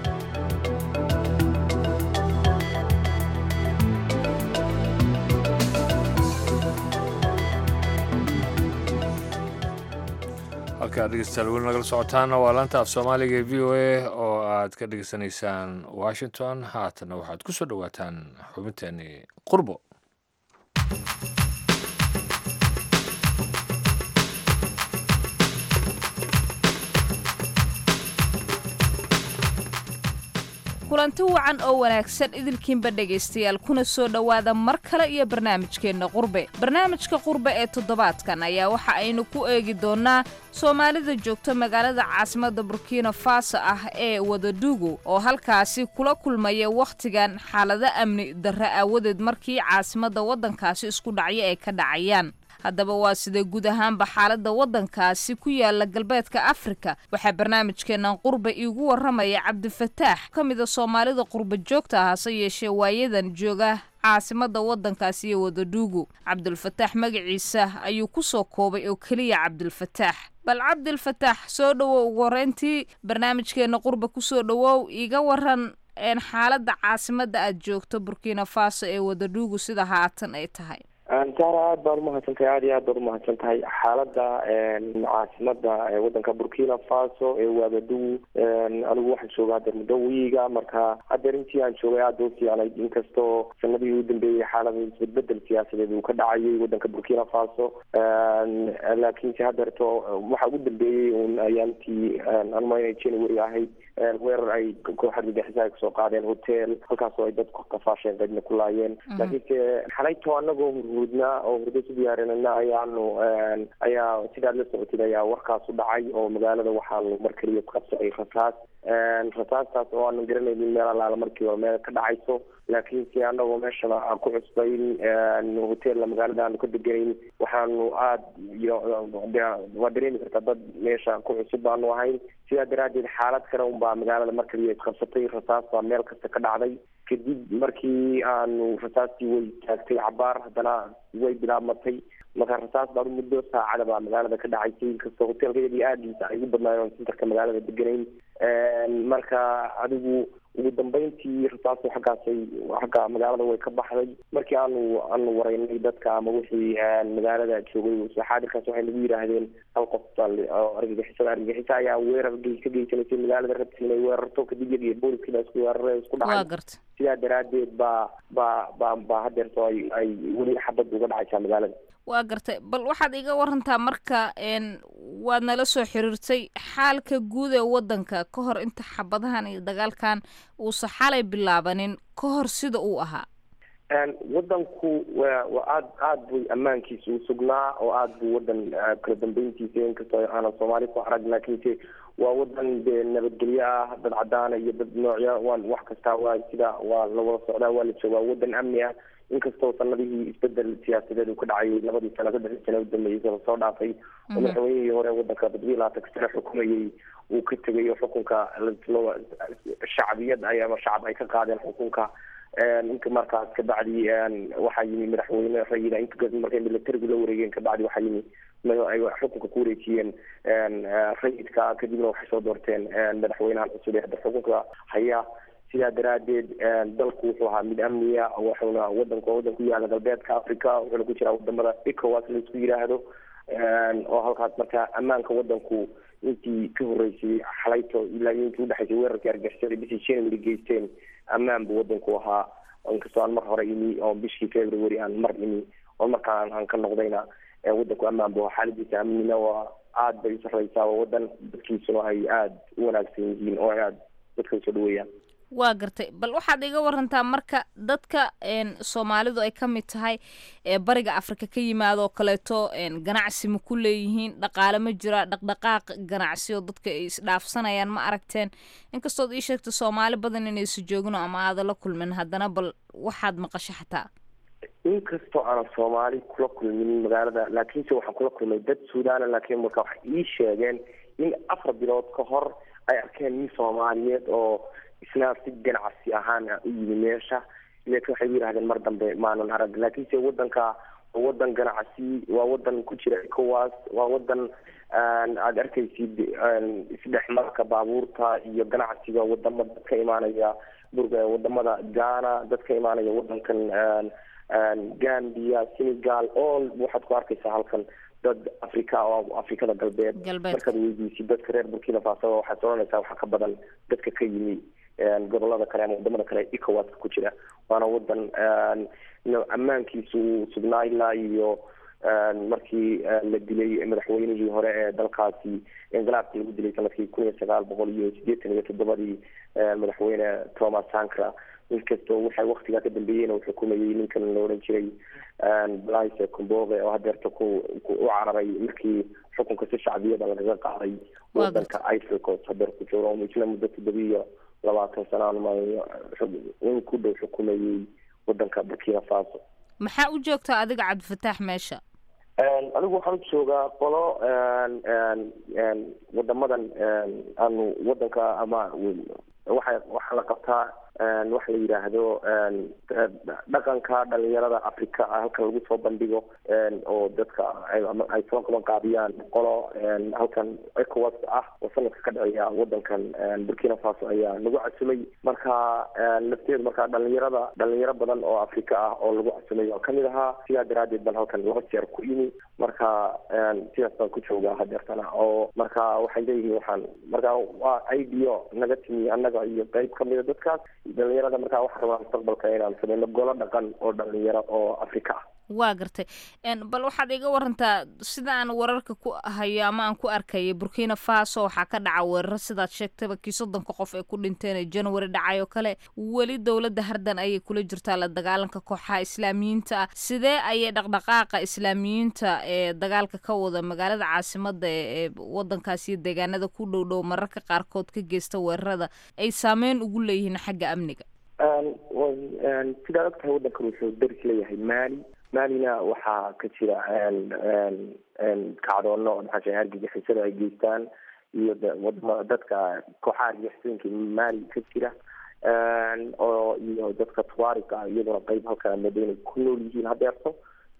halkaa dhegeystayaal weli nagala socotaana waa laanta af soomaaliga ee v o a oo aad ka dhegeysanaysaan washington haatana waxaad ku soo dhowaataan xubinteeni qurbo kulanti wacan oo wanaagsan idilkiinba dhegaystayaal kuna soo dhowaada mar kale iyo barnaamijkeenna qurbe barnaamijka qurbe ee toddobaadkan ayaa waxa aynu ku eegi doonnaa soomaalida joogta magaalada caasimadda burkina faso ah ee wadadugu oo halkaasi kula kulmaya wakhtigan xaalado amni darre aawadeed markii caasimadda waddankaasi isku dhacyo ay ka dhacayaan haddaba waa sida guud ahaanba xaaladda waddankaasi ku yaala galbeedka afrika waxaa barnaamijkeennan qurba iigu warramaya cabdifataax ka mida soomaalida qurba joogta ah hase yeeshee waayadan jooga caasimadda waddankaasi iyo wadaduugu cabdulfataax magaciisa ayuu ku soo koobay oo keliya cabdulfataax bal cabdilfataax soo dhowow ugu horreyntii barnaamijkeenna qurba kusoo dhowow iiga waran xaaladda caasimadda aad joogto burkina faso ee wadadhuugu sida haatan ay tahay saara aada baad umahadsantahay aada iyo aad baad umahadsan tahay xaaladda caasimada wadanka burkina faso ee waagadugu anigu waxaan jooga haddeer muddo wiiga marka haddeer intii aan joogay aada u fiicnayd inkastoo sanadihii u dambeeyey xaalada isbedbedel siyaasadeed uu ka dhacayay wadanka burkina faso laakiinse haddeerto waxa ugu dambeeyey un ayaantii anma january ahayd weerar ay koox argagixisa ay kusoo qaadeen hotel halkaasoo ay dadku kafaasheen qaydna ku laayeen laakiinse xalayto anagoo hurhudnaa oo hurdo su diyaarinana ayaanu ayaa sidaad la socotid ayaa warkaas u dhacay oo magaalada waxaanu mar keliya qabsacay rasaas rasaastaas oo aanan garanaynin meel alaala markiiba meel ka dhacayso laakiinse anagoo meeshana aan ku cusbayn hotella magaalada aanu ka deganayn waxaanu aada waa dareemi kartaa dad meesha ku cusub baanu ahayn sidaa daraadeed xaalad kale unbaa magaalada mar kaliya isqabsatay rasaas baa meel kasta ka dhacday kadib markii aanu rasaastii way taagtay cabaar haddana way bilaabmatay marka rasaas baan muddo saacada baa magaalada ka dhacaysay inkastoo hotelka iyadii aadiisa ay ugu badnaayeen sentarka magaalada deganayn marka adigu ugu dambeyntii rasaastu xaggaasay xagga magaalada way ka baxday markii aanu aanu wareynay dadka ama wixii magaalada joogay xaadirkaas waxay nagu yidhaahdeen hal qof oo argagixisada argagixisa ayaa weerar ka geysanaysay magaalada rabti inay weerarto kadib iyaga iyo booliskii baa isku weerare isku dhacay sidaa daraadeed baa baa baa baa hadeerto ay ay weli xabad uga dhacaysaa magaalada waa gartay bal waxaad iga warantaa marka waad nala soo xiriirtay xaalka guud ee waddanka ka hor inta xabadahan iyo dagaalkan uusa xalay bilaabanin ka hor sida uu ahaa wadanku wa waa aad aad buy ammaankiisa u sugnaa oo aad buu wadan kala dambeyntiisa inkastoo aanan soomaali ku arag laakiinse waa wadan dee nabadgelyo ah dad cadaana iyo dad noocya waan wax kasta waa sida waa la wada socdaa waa la joogaa wadan amni ah inkastoo sanadihii isbedel siyaasadeed uu ka dhacayay labadii sano saddexdii sano udambeeyey saba soo dhaafay oo madaxweynihii hore wadanka toddobiyi labaatanka sano xukumayay uu ka tegay oo xukunka shacbiyad ay ama shacab ay ka qaadeen xukunka inka markaas kabacdi waxaa yimi madaxweyne rayida inka markay militarigu la wareegeen kabacdi waxaa yimi ay xukunka ku wareejiyeen rayidka kadibna waxay soo doorteen madaxweynahan cusub ee hadda xukunka haya sidaa daraadeed dalku wuxuu ahaa mid amniya wuxuuna wadanku wadan ku yaala galbeedka africa wuxuuna ku jiraa wadamada ecowas laisku yidhaahdo oo halkaas marka ammaanka wadanku intii ka horeysay xalayto ilaa iyo intii udhexaysay weerarkii argixisada bishii january geysteen ammaan buu wadanku ahaa inkastoo aan mar hore imi oo bishii february aan mar imi oo markaan aan ka noqdayna wadanku ammaan buu ahaa xaaladiisa amnina waa aad bay usareysaa waa wadan dadkiisuna ay aada u wanaagsan yihiin oo ay aada dadka usoo dhaweeyaan waa gartay bal waxaad iga warantaa marka dadka soomaalidu ay ka mid tahay ee bariga afrika ka yimaado oo kaleeto ganacsi ma ku leeyihiin dhaqaale ma jira dhaqdhaqaaq ganacsi oo dadka ay isdhaafsanayaan ma aragteen inkastood ii sheegta soomaali badan inaysa joogino ama aada la kulmin haddana bal waxaad maqasho xataa inkastoo aanan soomaali kula kulmin magaalada laakiinse waxaan kula kulmay dad suudana laakiin marka waxay ii sheegeen in afar bilood ka hor ay arkeen nin soomaaliyeed oo isna si ganacsi ahaan u yimi meesha laakiin waxay yidhahdeen mar dambe maanan arag laakiinse wadanka waa wadan ganacsi waa wadan ku jira ecowas waa wadan aada arkaysid isdhexmarka baabuurta iyo ganacsiga wadama dad ka imaanaya burga wadamada ghana dad ka imaanaya wadankan gambia senegal all waxaad ku arkaysaa halkan dad africa oo afrikada galbeed markaad weydiisid dadka reer burkina faso waxaad oranaysaa waxaa ka badan dadka ka yimi gobolada kale ama wadamada kale ecowaska ku jira waana wadan ammaankiisu uu sugnaa ilaa iyo markii la dilay madaxweynihii hore ee dalkaasi inqilaabkii lagu dilay sanadkii kun iyo sagaal boqol iyo sideetan iyo toddobadii madaxweyne thomas sankra inkastoo waxay waktigaa ka dambeeyeen uu xukumayay ninkan la odhan jiray blaise comboge oo hadeerta ku u cararay markii xukunka si shacbiyada lagaga qaaday wadanka ivory coast hadeer ku jiro isla muddo toddobiyo labaatan sanaan in ku dhow xukumayay wadanka burkina faso maxaa u joogtaa adiga cabdifataax meesha anigu waxaan u joogaa qolo wadamadan aanu wadanka ama waxa waxaa la qabtaa waxa la yidhaahdo dhaqanka dhalinyarada africa halkan lagu soo bandhigo oo dadka ay soo qaban qaadiyaan qolo halkan ecowas ah oo sanadka ka dhaceeya wadankan burkina faso ayaa lagu casumay marka lafteedu marka dhalinyarada dhalinyaro badan oo africa ah oo lagu casumay oo kamid ahaa sidaa daraadeed baan halkan laba jeer ku imi marka sidaas baan ku joogaa hadeertana oo marka waxay leeyihiin waxaan marka waa ideo naga timi annaga iyo qeyb kamida dadkaas dhalinyarada markaa waxaa rabaa mustaqbalka inaan sameyno golo dhaqan oo dhalinyaro oo africa ah waa gartay bal waxaad iga warantaa sida aan wararka ku hayo ama aan ku arkayay burkina faso waxaa ka dhaca weeraro sidaad sheegtaba kii soddonka qof ee ku dhinteen ee january dhacay oo kale weli dowladda hardan ayay kula jirtaa la dagaalanka kooxaha islaamiyiinta ah sidee ayay dhaqdhaqaaqa islaamiyiinta ee dagaalka ka wada magaalada caasimada ee wadankaas iyo deegaanada ku dhow dhow mararka qaarkood ka geysta weerarada ay saameyn ugu leeyihiin xagga amniga sidaad og tahay wadankan wuxuu daris leeyahay mali malina waxaa ka jira kacdoono maxaa argagixisada ay geystaan iyo wadamada dadka kooxaha argagixisooyinka mali ka jira oo iyo dadka tuarika ah iyaduna qeyb halka moodo inay ku nool yihiin hadeerto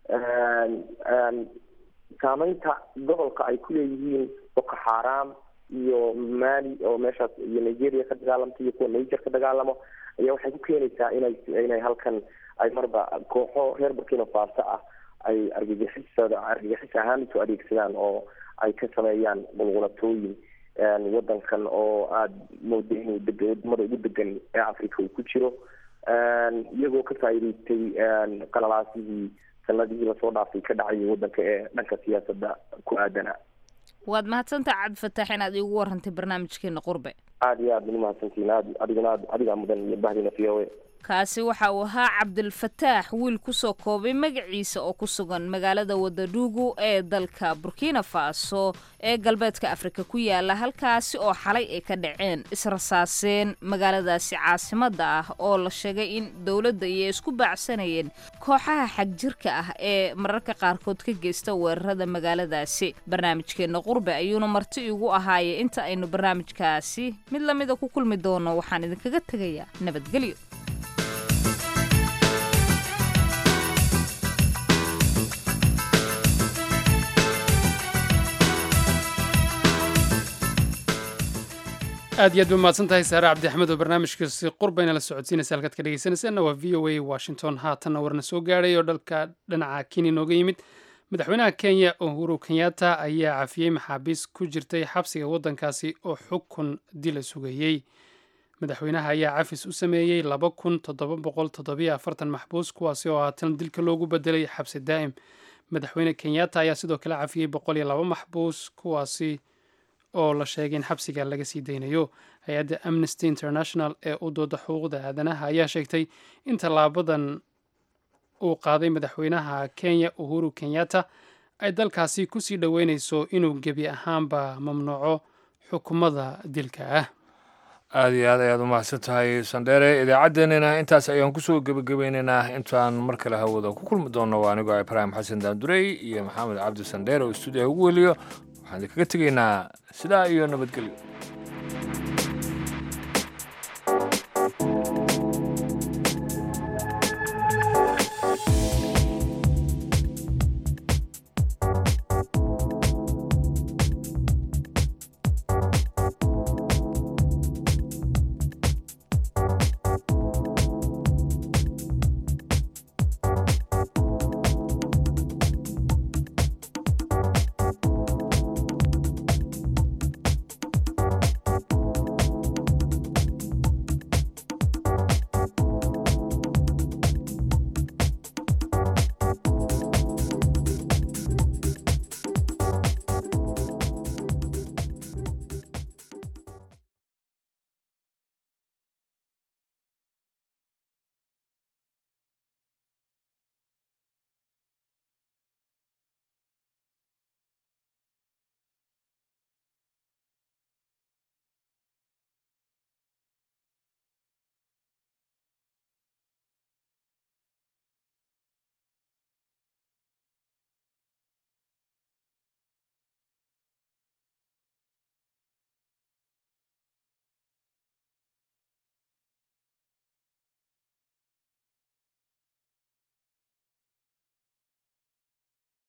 saameynta gobolka ay ku leeyihiin boko xaram iyo mali oo meeshaas iyo nigeria ka dagaalamta iyo kuwa niger ka dagaalamo ayaa waxay ku keenaysaa inay inay halkan ay marba kooxo reer burkina faso ah ay argagixisada argagixis ahaan isu adeegsadaan oo ay ka sameeyaan qulqulatooyin wadankan oo aada mooda inuu deg wadamada ugu degan ee africa uu ku jiro iyagoo ka faa'iideystay qalalaasihii sanadihii lasoo dhaafay ka dhacay wadanka ee dhanka siyaasadda ku aadana waad mahadsantaha cabdifataax inaad iigu warantay barnaamijkeena qurbe aada iyo aad bani mahadsantiin aad adiguna aad adigaa mudan iyo bahdina v o a kaasi waxa uu ahaa cabdilfataax wiil kusoo koobay magaciisa oo ku sugan magaalada wadaduugu ee dalka burkina faso ee galbeedka afrika ku yaala halkaasi oo xalay ay ka dhaceen israsaaseen magaaladaasi caasimada ah oo la sheegay in dowladda iyo isku baacsanayeen kooxaha xagjirka ah ee mararka qaarkood ka geysta weerarada magaaladaasi barnaamijkeena qurbe ayuuna marti igu ahaayay inta aynu barnaamijkaasi mid lamida ku kulmi doono waxaan idinkaga tegayaa nabadgelyo aad iyo aad ba mahadsan tahay saare cabdi axmed oo barnaamijkaasi qurbayna la socodsiinaysa halkaad ka dhegeysanaysaanna waa v o a washington haatanna warna soo gaadhay oo dhalka dhinaca kenya nooga yimid madaxweynaha kenya uhuru kenyatta ayaa cafiyey maxaabiis ku jirtay xabsiga waddankaasi oo xukun dila sugayey madaxweynaha ayaa cafis u sameeyey laba kun toddoba boqol toddobiyo afartan maxbuus kuwaasi oo haatan dilka loogu bedelay xabsi daa'im madaxweyne kenyatta ayaa sidoo kale cafiyey boqol iyo laba maxbuus kuwaasi oo la sheegay in xabsiga laga sii daynayo hay-adda amnesty international ee u dooda xuquuqda aadanaha ayaa sheegtay in tallaabadan uu qaaday madaxweynaha kenya uhuru kenyatta ay dalkaasi kusii dhoweyneyso inuu gebi ahaanba mamnuuco xukumada dilka ah aada iyo aad ayaad u mahadsan tahay sandheere idaacaddeenina intaas ayaan kusoo gebagabeynaynaa intaan mar kale hawada ku kulmi doonno waa anigoo ibraahim xasan daandurey iyo maxamed cabdi sandheere oo stuudiyaha ugu weliyo waxaan idinkaga tegaynaa sidaa iyo nabadgelyo